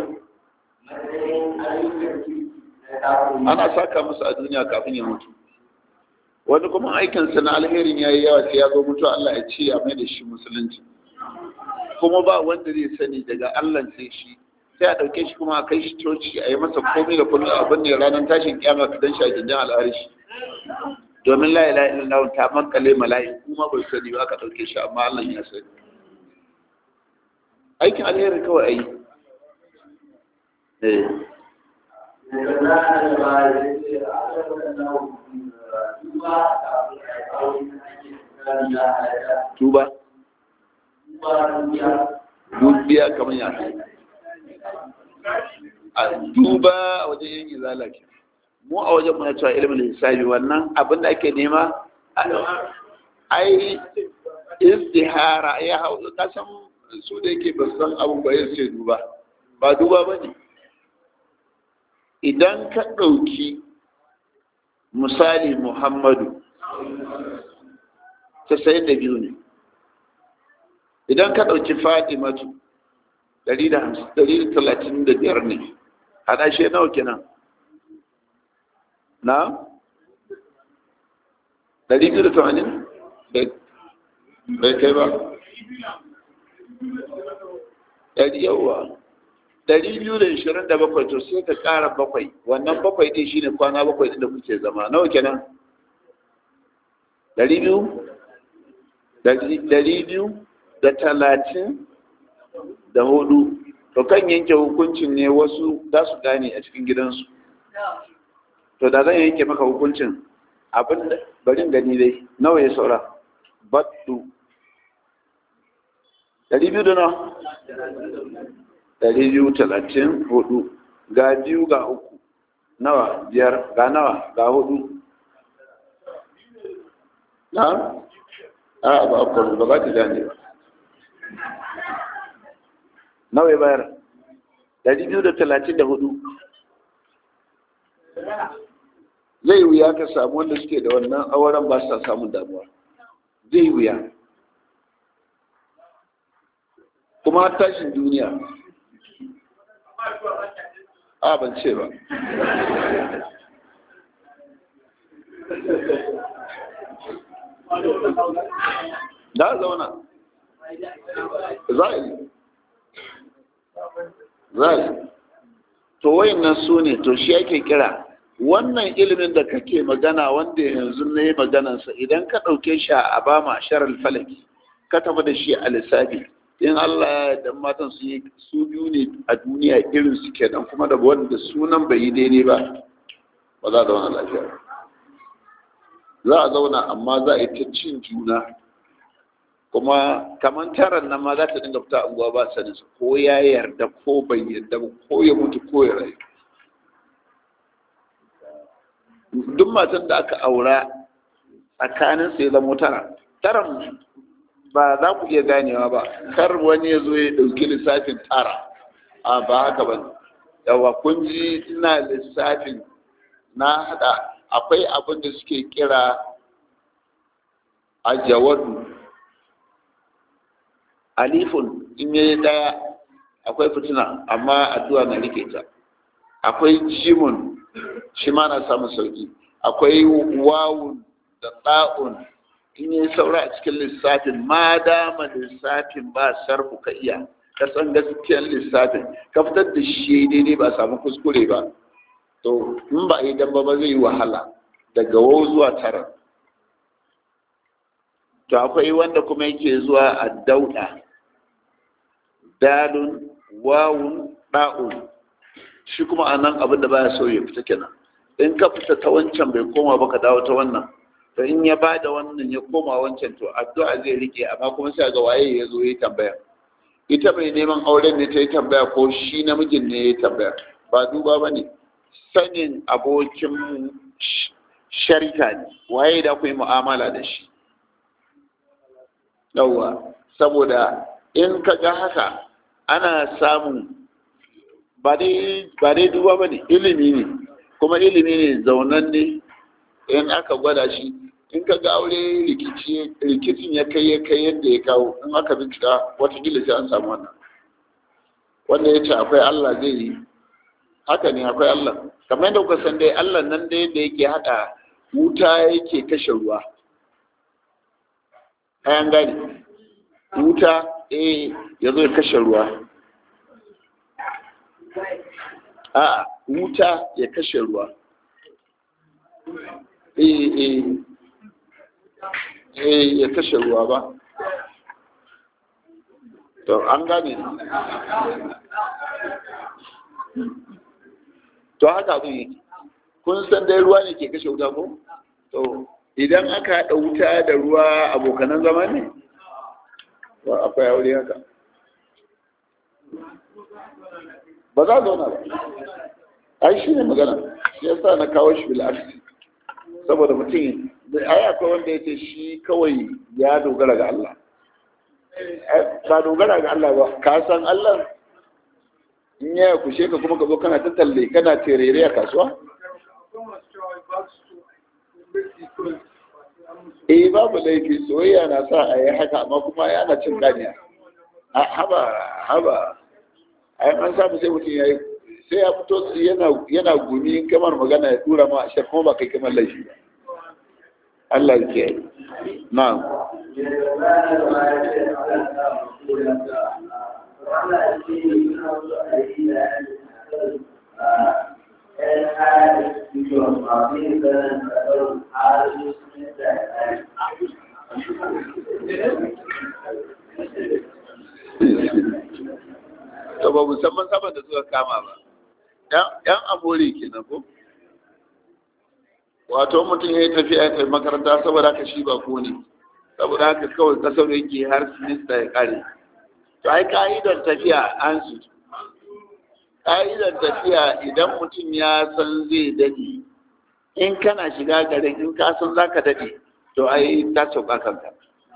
ana saka masa a duniya kafin ya mutu wani kuma aikinsa na alherin ya yi yawa sai ya zo mutu Allah ya ce ya mai da shi musulunci kuma ba wanda zai sani daga Allah sai shi sai a ɗauke shi kuma a kai shi coci a yi masa komai da kullum abin ne ranar tashin kyama ka dan shi a gindin al'arishi domin la ilaha illallah ta makale mala'iku kuma bai sani ba aka ɗauke shi amma Allah ya sani aikin alheri kawai ayi eh tuba dubiya kamar ya a tuba a wajen yin izala ke mu a wajen muna cewa ilimin hisabi wannan abin da ake nema ai istihara ya hau kasan su da yake ba san abin ba yin sai duba ba duba ba ne idan ka ɗauki misali muhammadu casa'in da biyu ne idan ka ɗauki fatimatu ɗari da talatin da biyar ne haɗa shi nawa kenan na ɗari biyu da tamanin bai kai ba ɗari yawa ɗari biyu da ishirin da bakwai to sai ka ƙara bakwai wannan bakwai ɗin shine kwana bakwai ɗin da kuke zama nawa kenan ɗari biyu ɗari biyu da talatin da hudu to kan yanke hukuncin ne wasu za su gane a cikin gidansu to da zan yanke maka hukuncin abin da barin gani dai nawa ya saura battu ɗari biyu da nawa ɗari biyu talatin hudu ga biyu ga uku nawa biyar ga nawa ga hudu na a ba akwai ba za ta gane ba nawa ya bayar ɗari biyu da talatin da hudu zai wuya ka samu wanda suke da wannan auren ba sa samun damuwa zai wuya kuma tashin duniya a ban ce ba da zauna za a yi za a yi to wayannan su ne to shi ake kira wannan ilimin da kake magana wanda yanzu na yi maganansa idan ka ɗauke shi a abama sharar falaki ka tafi da shi a lissafi in Allah ya dan matan su yi su biyu ne a duniya irin su kenan kuma da wanda sunan bai yi daidai ba ba za a zauna lafiya za a zauna amma za a yi ta cin juna kuma kamar taron nan ma za ta dinga fita unguwa ba sanin su ko ya yarda ko bai yarda ba ko ya mutu ko ya rayu duk matan da aka aura tsakanin su ya zama tara taron ba za ku iya ganewa ba kar wani ya zo ya ɗauki lissafin tara a ba haka ba yawa kun ji ina lissafin na hada akwai abin da suke kira a jawadu alifun in yi daya akwai fitina amma addu'a na rike ta akwai jimun shi ma na samun sauki akwai wawun da ɗa'un in yi saura a cikin lissafin ma dama lissafin ba sarfu ka iya ka san gaskiyar lissafin ka fitar da shi daidai ba samu kuskure ba to in ba idan ba ba zai yi wahala daga wau zuwa tara to akwai wanda kuma yake zuwa a dauda dalun wawun ɗa'un shi kuma a nan abin da baya so ya fita kenan in ka fita ta wancan bai koma ba ka dawo ta wannan to in ya ba da wannan ya koma wancan to addu'a zai rike amma kuma sai ga waye ya zo ya tambaya ita mai neman auren ne ta yi tambaya ko shi namijin ne ya tambaya ba duba ba ne sanin abokin sharika ne waye da ku yi mu'amala da shi yawwa saboda in ka ga haka ana samun ba dai duba ba ne ilimi ne kuma ilimi ne zaunan ne in aka gwada shi in ka ga aure rikicin ya kai ya kai yadda ya kawo in aka bincika watakila sai an samu wannan wanda ya ce akwai Allah zai yi haka ne akwai Allah kamar yadda kuka san dai Allah nan dai da yake haɗa wuta yake kashe ruwa kayan gani wuta eh ya zo ya kashe ruwa a wuta ya kashe ruwa eh eh eh ya kashe ruwa ba to an gane to haka abin yake kun san dai ruwa ne ke kashe wuta ko to idan aka haɗa wuta da ruwa abokanan zama ne ba akwai aure haka ba za zauna ba ai shi ne magana shi yasa na kawo shi bil'aksi saboda mutum ai akwai wanda ya ce shi kawai ya dogara ga Allah ba dogara ga Allah ba ka san Allah in ya kushe ka kuma ka zo kana ta talle kana terere a kasuwa eh babu laifi soyayya na sa a yi haka amma kuma yana cin ganiya haba haba a an samu sai mutum ya yi sai ya fito yana gumi kamar magana ya tura ma a kuma ba kai kamar laifi ba Allah ya kiyaye na'am to ba musamman saban da suka kama ba yan amore kenan ko wato mutum ya yi tafiya ya tafi makaranta saboda haka shi ba ko ne saboda haka kawai kasar yake har sinista ya kare to ai ka'idar tafiya an su ka'idar tafiya idan mutum ya san zai dade in kana shiga garin in ka san zaka dade to ai ta sauka kanka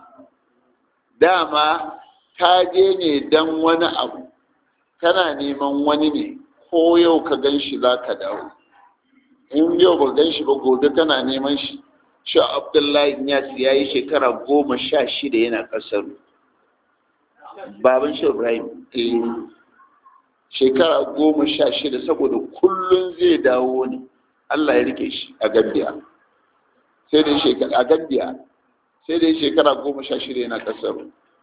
dama ka je ne dan wani abu kana neman wani ne ko yau ka gan shi za ka dawo in yau ba gan shi ba gobe kana neman shi shi abdullahi ya ya yi shekara goma sha shida yana ƙasar baban shi ibrahim shekara goma sha shida saboda kullum zai dawo ne allah ya rike shi a gambiya sai dai shekara a gambiya sai dai shekara goma sha shida yana ƙasar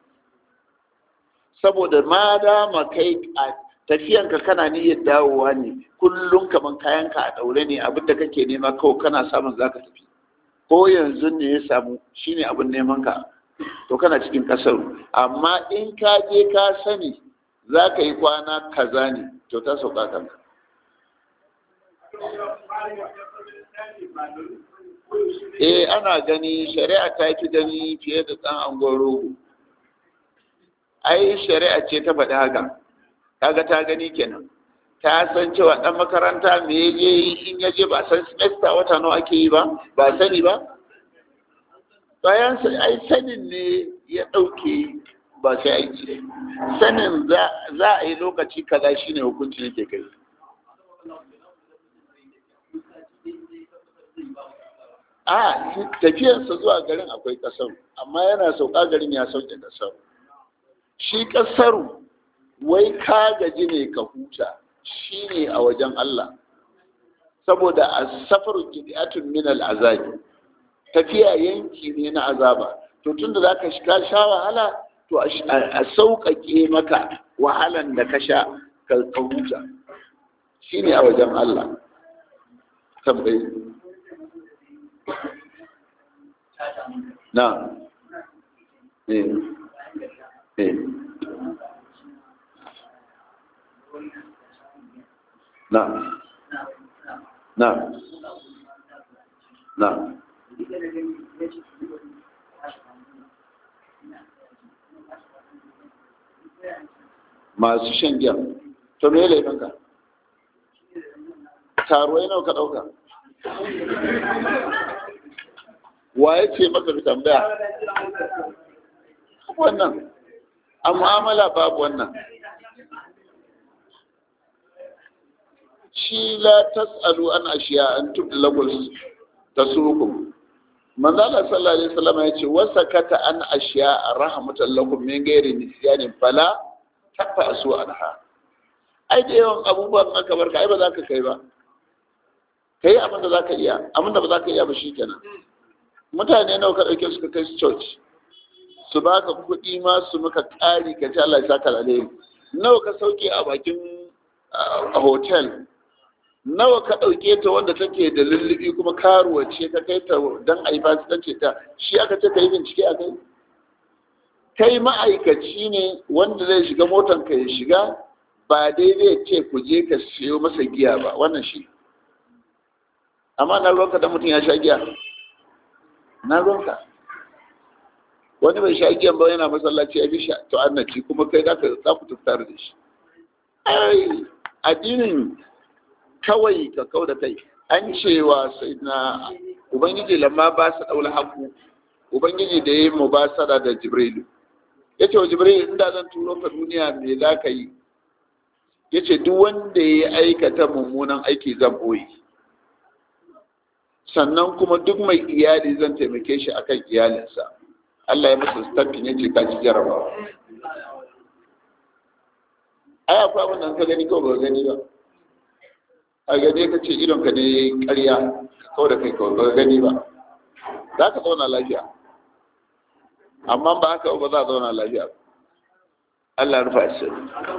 saboda ma dama kai a tafiyanka kana niyyar dawowa ne kullum kaman kayanka a daure ne abinda kake nema kawai kana samun zaka tafi ko yanzu ne ya samu shine abin neman ka to kana cikin kasar amma in ka je ka sani za ka yi kwana kaza ne to ta sauka kanka eh ana gani shari'a ta fi gani fiye da ɗan angon rogo ai shari'a ce ta faɗi haka kaga ta gani kenan ta san cewa ɗan makaranta me ya je in ya je ba san semester wata nawa ake yi ba ba sani ba bayan ai sanin ne ya ɗauke ba sai aiki sanin za a yi lokaci kaza shine hukunci yake kai a tafiyarsa zuwa garin akwai kasar amma yana sauka garin ya sauke kasar shi kasaru wai ka gaji ne ka huta shi ne a wajen Allah saboda a safaru kidiyatun min al'azabi tafiya yanki ne na azaba to tunda za ka sha wahala to a sauƙaƙe maka wahalan da ka sha ka huta shi ne a wajen Allah tambayi na eh eh na na na masu shan giya to me laifinka taruwai nawa ka ɗauka wa ya ce maka ka tambaya wannan a mu'amala babu wannan shi la tas'alu an ashiya an tubda lakum tasukum manzo Allah sallallahu alaihi wasallam ya ce wasakata an ashiya rahmatan lakum min ghairi nisyanin fala tafasu anha ai da yawan abubuwan aka barka ai ba za ka kai ba kai abin da za ka iya abin da ba za ka iya ba shikenan mutane nawa ka ɗauke suka kai su church su baka kuɗi ma su maka ƙari ka ci Allah ya saka alheri nawa ka sauke a bakin a hotel nawa ka ɗauke ta wanda take da lullubi kuma karuwa ce ka kai ta don a yi fasikanci ta shi aka ce ka yi bincike a kai kai ma'aikaci ne wanda zai shiga motan ka ya shiga ba daidai ce ku je ka siyo masa giya ba wannan shi amma na ruwanka da mutum ya sha giya na ruwanka wani bai sha giyan ba yana masallaci ya fi sha to annaci kuma kai za ku tuftar da shi ai addinin kawai ka kau da kai an cewa sai na ubangiji lamma ba su daula haku ubangiji da ya yi mubasara da jibrilu ya ce wa jibrilu inda zan turo ka duniya me za ka yi ya ce duk wanda ya aikata mummunan aiki zan boye sannan kuma duk mai iyali zan taimake shi akan iyalinsa Allah ya masa stampin ya ce ka ci jarabawa ai akwai abin da ka gani kawai ba gani ba a gane ka ce idon ka ne karya ka kawo da kai kawai ba gani ba za ka zauna lafiya amma ba haka ba za a zauna lafiya Allah rufa shi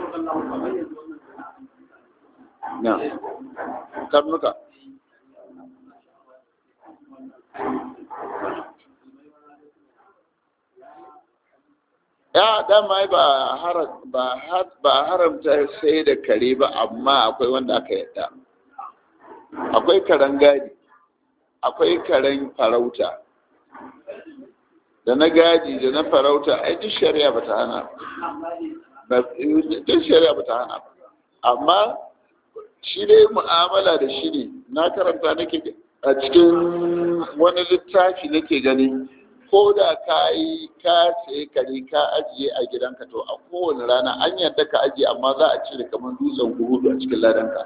na karnuka ya dama ba ba haramta sai da kare ba amma akwai wanda aka yadda akwai karen gadi akwai karen farauta da na gadi da na farauta ai duk shari'a ba ta hana ba duk shari'a ba ta hana ba amma shi dai mu'amala da shi ne na karanta nake a cikin wani littafi nake gani ko da ka yi ka sayi kare ka ajiye a gidanka to a kowane rana an yarda ka ajiye amma za a cire kamar dutsen gudu a cikin ladanka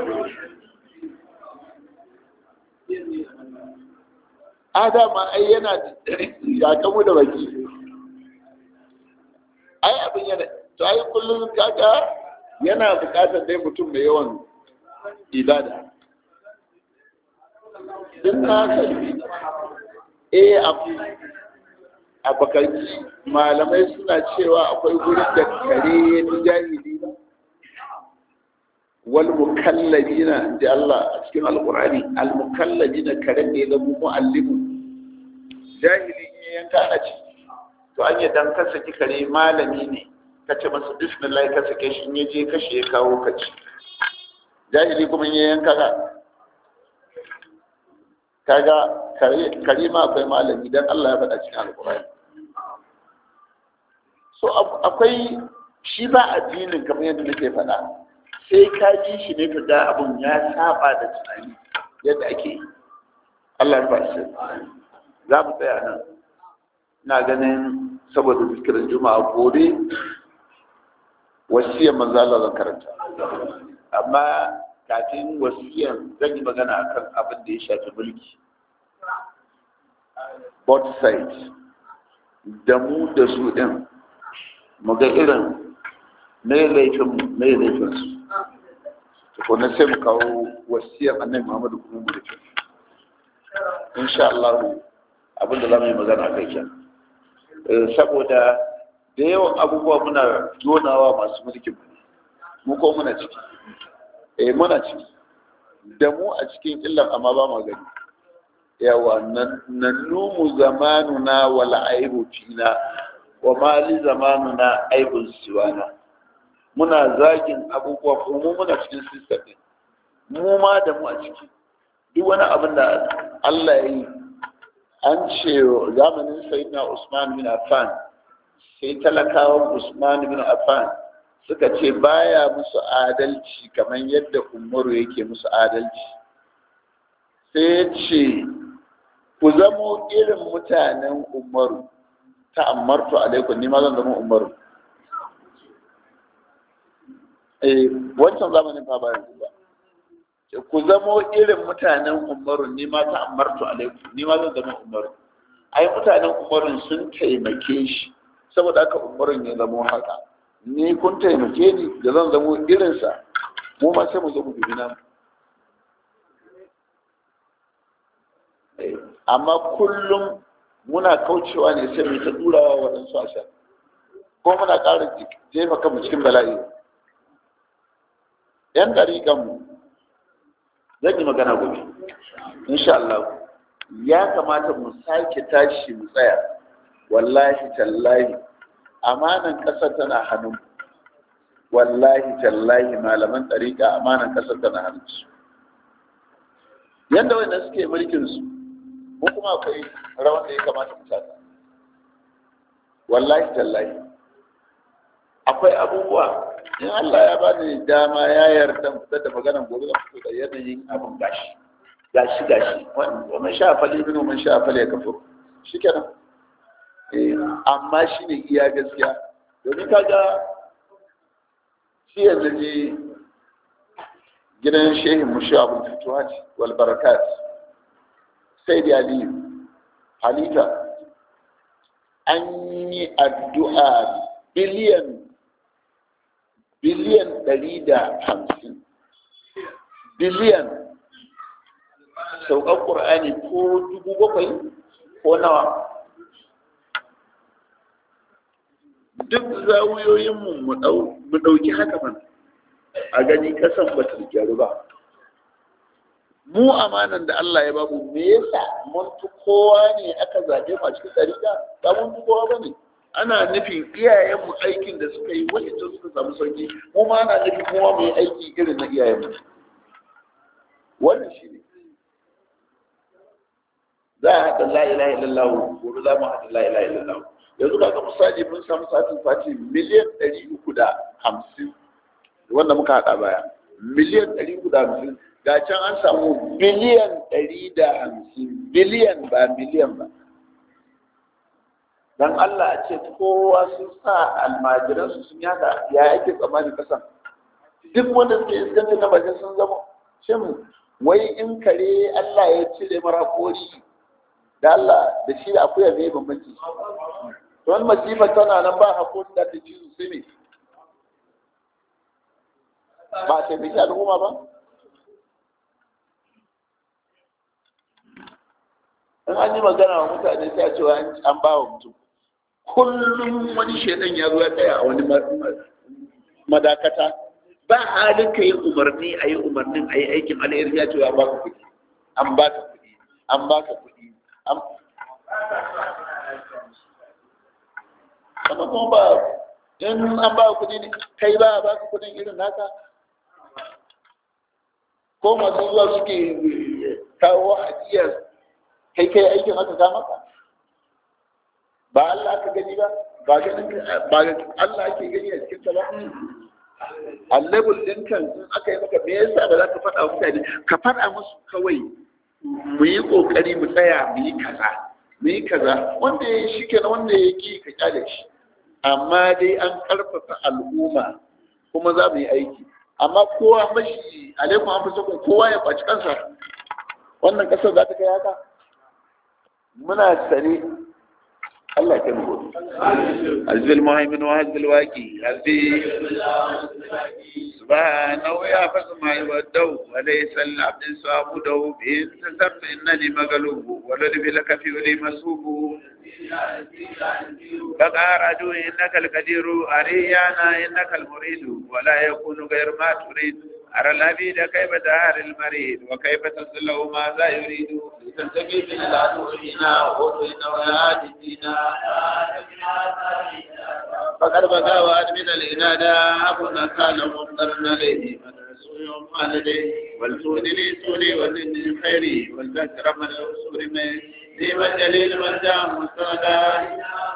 adama ai yana ya kamu da baki ai abin yana to ai kullum kaga yana bukatar dai mutum mai yawan ibada duk na sani eh a bakarci malamai suna cewa akwai gurin da kare ya fi jahili ba wal mukallabina da Allah a cikin alqur'ani al mukallabina kare ne da mu muallimu jahili in ya yanka a ci to an dan ka saki kare malami ne ka ce masa bismillah ka sake shi in ya je kashe ya kawo ka ci jahili kuma in ya yanka ka kaga kare ma akwai malami dan Allah ya faɗa cikin alƙur'ani so akwai shi ba addinin kamar yadda nake faɗa sai ka ji shi ne ka ga abun ya saba da tunani yadda ake yi Allah ya shi za mu tsaya nan ina ganin saboda zikirin juma'a gobe wasiyar manzo Allah zan karanta amma kafin wasiyar zan yi magana akan abin da ya shafi mulki both sides da mu da su din mu ga irin mai laifin mai laifin su tukuna sai mu kawo wasiyar annabi Muhammadu kuma mu da insha Allah abinda za mu yi magana a kai kenan saboda da yawan abubuwa muna jonawa masu mulkin mu ko muna ciki eh muna ciki da mu a cikin illan amma ba mu gani yawa nan numu zamanuna wal aibu fina wa mali zamanuna aibun siwana muna zagin abubuwa ko mu muna cikin system din mu ma da mu a ciki duk wani abin da Allah ya yi an ce zamanin sayyidina Usman bin Affan sai talakawan Usman bin Affan suka ce baya musu adalci kamar yadda Umaru yake musu adalci sai ya ce ku zamo irin mutanen Umaru ta amartu alaikum ni ma zan zama Umaru eh wancan zamanin fa ba yanzu ba ku zamo irin mutanen umaru ni ma ta amartu alaikum ni ma zan zama umaru ai mutanen umarun sun taimake shi saboda haka umarun ya zamo haka ni kun taimake ni da zan zamo irinsa mu ma sai mu zo mu dubi namu amma kullum muna kaucewa ne sai mu ta durawa waɗansu a sha ko muna ƙara jefa kanmu cikin bala'i yan ɗariƙanmu zan yi magana gobe insha Allah ya kamata mu sake tashi mu tsaya wallahi tallahi amanan ƙasar tana hannun wallahi tallahi malaman ɗariƙa amanan ƙasar tana hannun su yadda wanda suke mulkin su ko kuma akwai rawan da ya kamata mu taka wallahi tallahi akwai abubuwa in Allah ya bani dama ya yarda fitar da maganan gobe zan fito da yanayin abin gashi gashi gashi wannan sha fali bin mun sha fali ya kafo shikenan eh amma shine iya gaskiya domin kaga shi yanzu ne gidan shehin mushi abin fituhat wal barakat sai da ali halita an yi addu'a biliyan biliyan ɗari da hamsin biliyan sauƙar ƙur'ani ko dubu bakwai ko nawa duk zawuyoyinmu mu ɗauki haka man a gani ƙasan ba ta gyaru ba mu amanan da Allah ya babu me yasa mun fi kowa ne aka zaɓe mu a cikin ɗariƙa ba mun fi kowa ba ne ana nufin iyayenmu aikin da suka yi wanda suka samu sauki mu ma ana nufin kuma mu yi aiki irin na iyayenmu wannan shi ne za a haɗa la ilaha illallah gobe za mu haɗa la ilaha illallah yanzu kaga misali mun samu satin fati miliyan ɗari uku da hamsin wanda muka haɗa baya miliyan ɗari uku da hamsin ga can an samu biliyan ɗari da hamsin biliyan ba miliyan ba dan Allah a ce kowa sun sa almajiransu sun yada ya yake tsammanin kasan duk wanda suke iskanta na bakin sun zama shin wai in kare Allah ya cire mara kori da Allah da shi da akuya mai bambanci don masifa tana nan ba hakuri da ta ci su sai ne ba ta bi al'umma ba in an yi magana wa mutane sai a cewa an ba wa mutum kullum wani shaidan ya zo ya tsaya a wani madakata ba halin ka yi umarni a yi umarnin a yi aikin alheri ya ce ya baka kuɗi an baka kuɗi an baka kuɗi an kuma kuma ba in an baka kuɗi ne kai ba a baka kuɗin irin naka ko masu zuwa suke kawo hadiyar kai kai aikin aka ga maka ba Allah aka gani ba ba ganin ba Allah ake gani a cikin ta ba a level din kan in aka yi maka me yasa ba za ka faɗa wa mutane ka faɗa musu kawai mu yi ƙoƙari mu tsaya mu yi kaza mu yi kaza wanda ya shi kenan wanda ya ki ka kyale shi amma dai an ƙarfafa al'umma kuma za mu yi aiki amma kowa mashi alaikum an fi sokon kowa ya ɓaci kansa wannan ƙasar za ta kai haka muna sane Allah ya kai mu gobe azbil muhaimin wa azbil waqi azbi سبحانه يحفظ ما يودو وليس العبد صابده بإن تسرت إنني مغلوب ولد لك في ولي مسوب بقى رجو إنك القدير أريانا إنك المريد ولا يكون غير ما تريد أرى العبيد كيف دار المريد وكيف تصله ماذا يريد لتنتقي من العدو هنا وإن وياتينا فقد بقى وأدمن الإنادة أبونا كان مضطرنا إليه يوم والديه والسود لي سولي والدين خيري والذكر من الأسور من ديم الجليل من دام مستغدا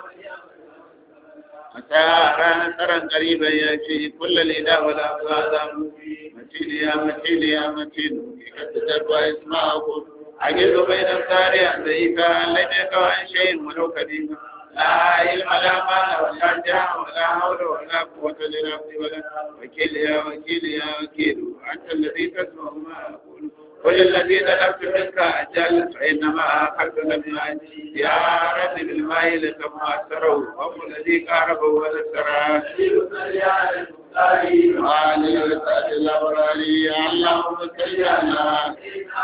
متى ترى قريبا يأتي كل الإله والأفراد متين يا متين يا متين قد تتبع اسمه عجز بين السارع ضعيفا لم يكن عن شيء ولو قديما لا علم لا مال ولا جاه ولا حول ولا قوة لنفسي ولا وكيل يا وكيل يا وكيل أنت الذي تسمع ما أقول قل الذي طلبت منك أجل فإنما أخذت لم يأتي يا رب بالماء لكما أسروا وهو الذي قاربه ونسره وعلي وسعد الأبراري اللهم صل على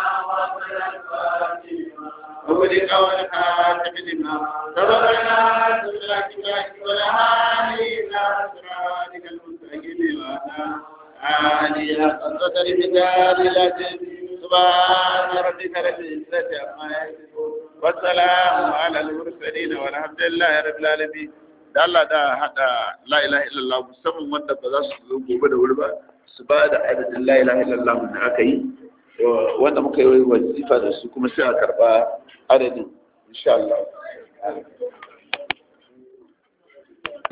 وبلغ والخاتم لما سبقنا سبلا كبراك ولا هادي إلى صراطك المستقيم وعلى آله قدر بدار الأجل سبحان ربك رب العزة عما يصفون والسلام على المرسلين والحمد لله رب العالمين da Allah da hada la ilaha illallah musamman wanda ba za su zo gobe da wuri ba su ba da adadin la ilaha illallah da aka yi wanda muka yi wazifa da su kuma sai a karba adadin insha Allah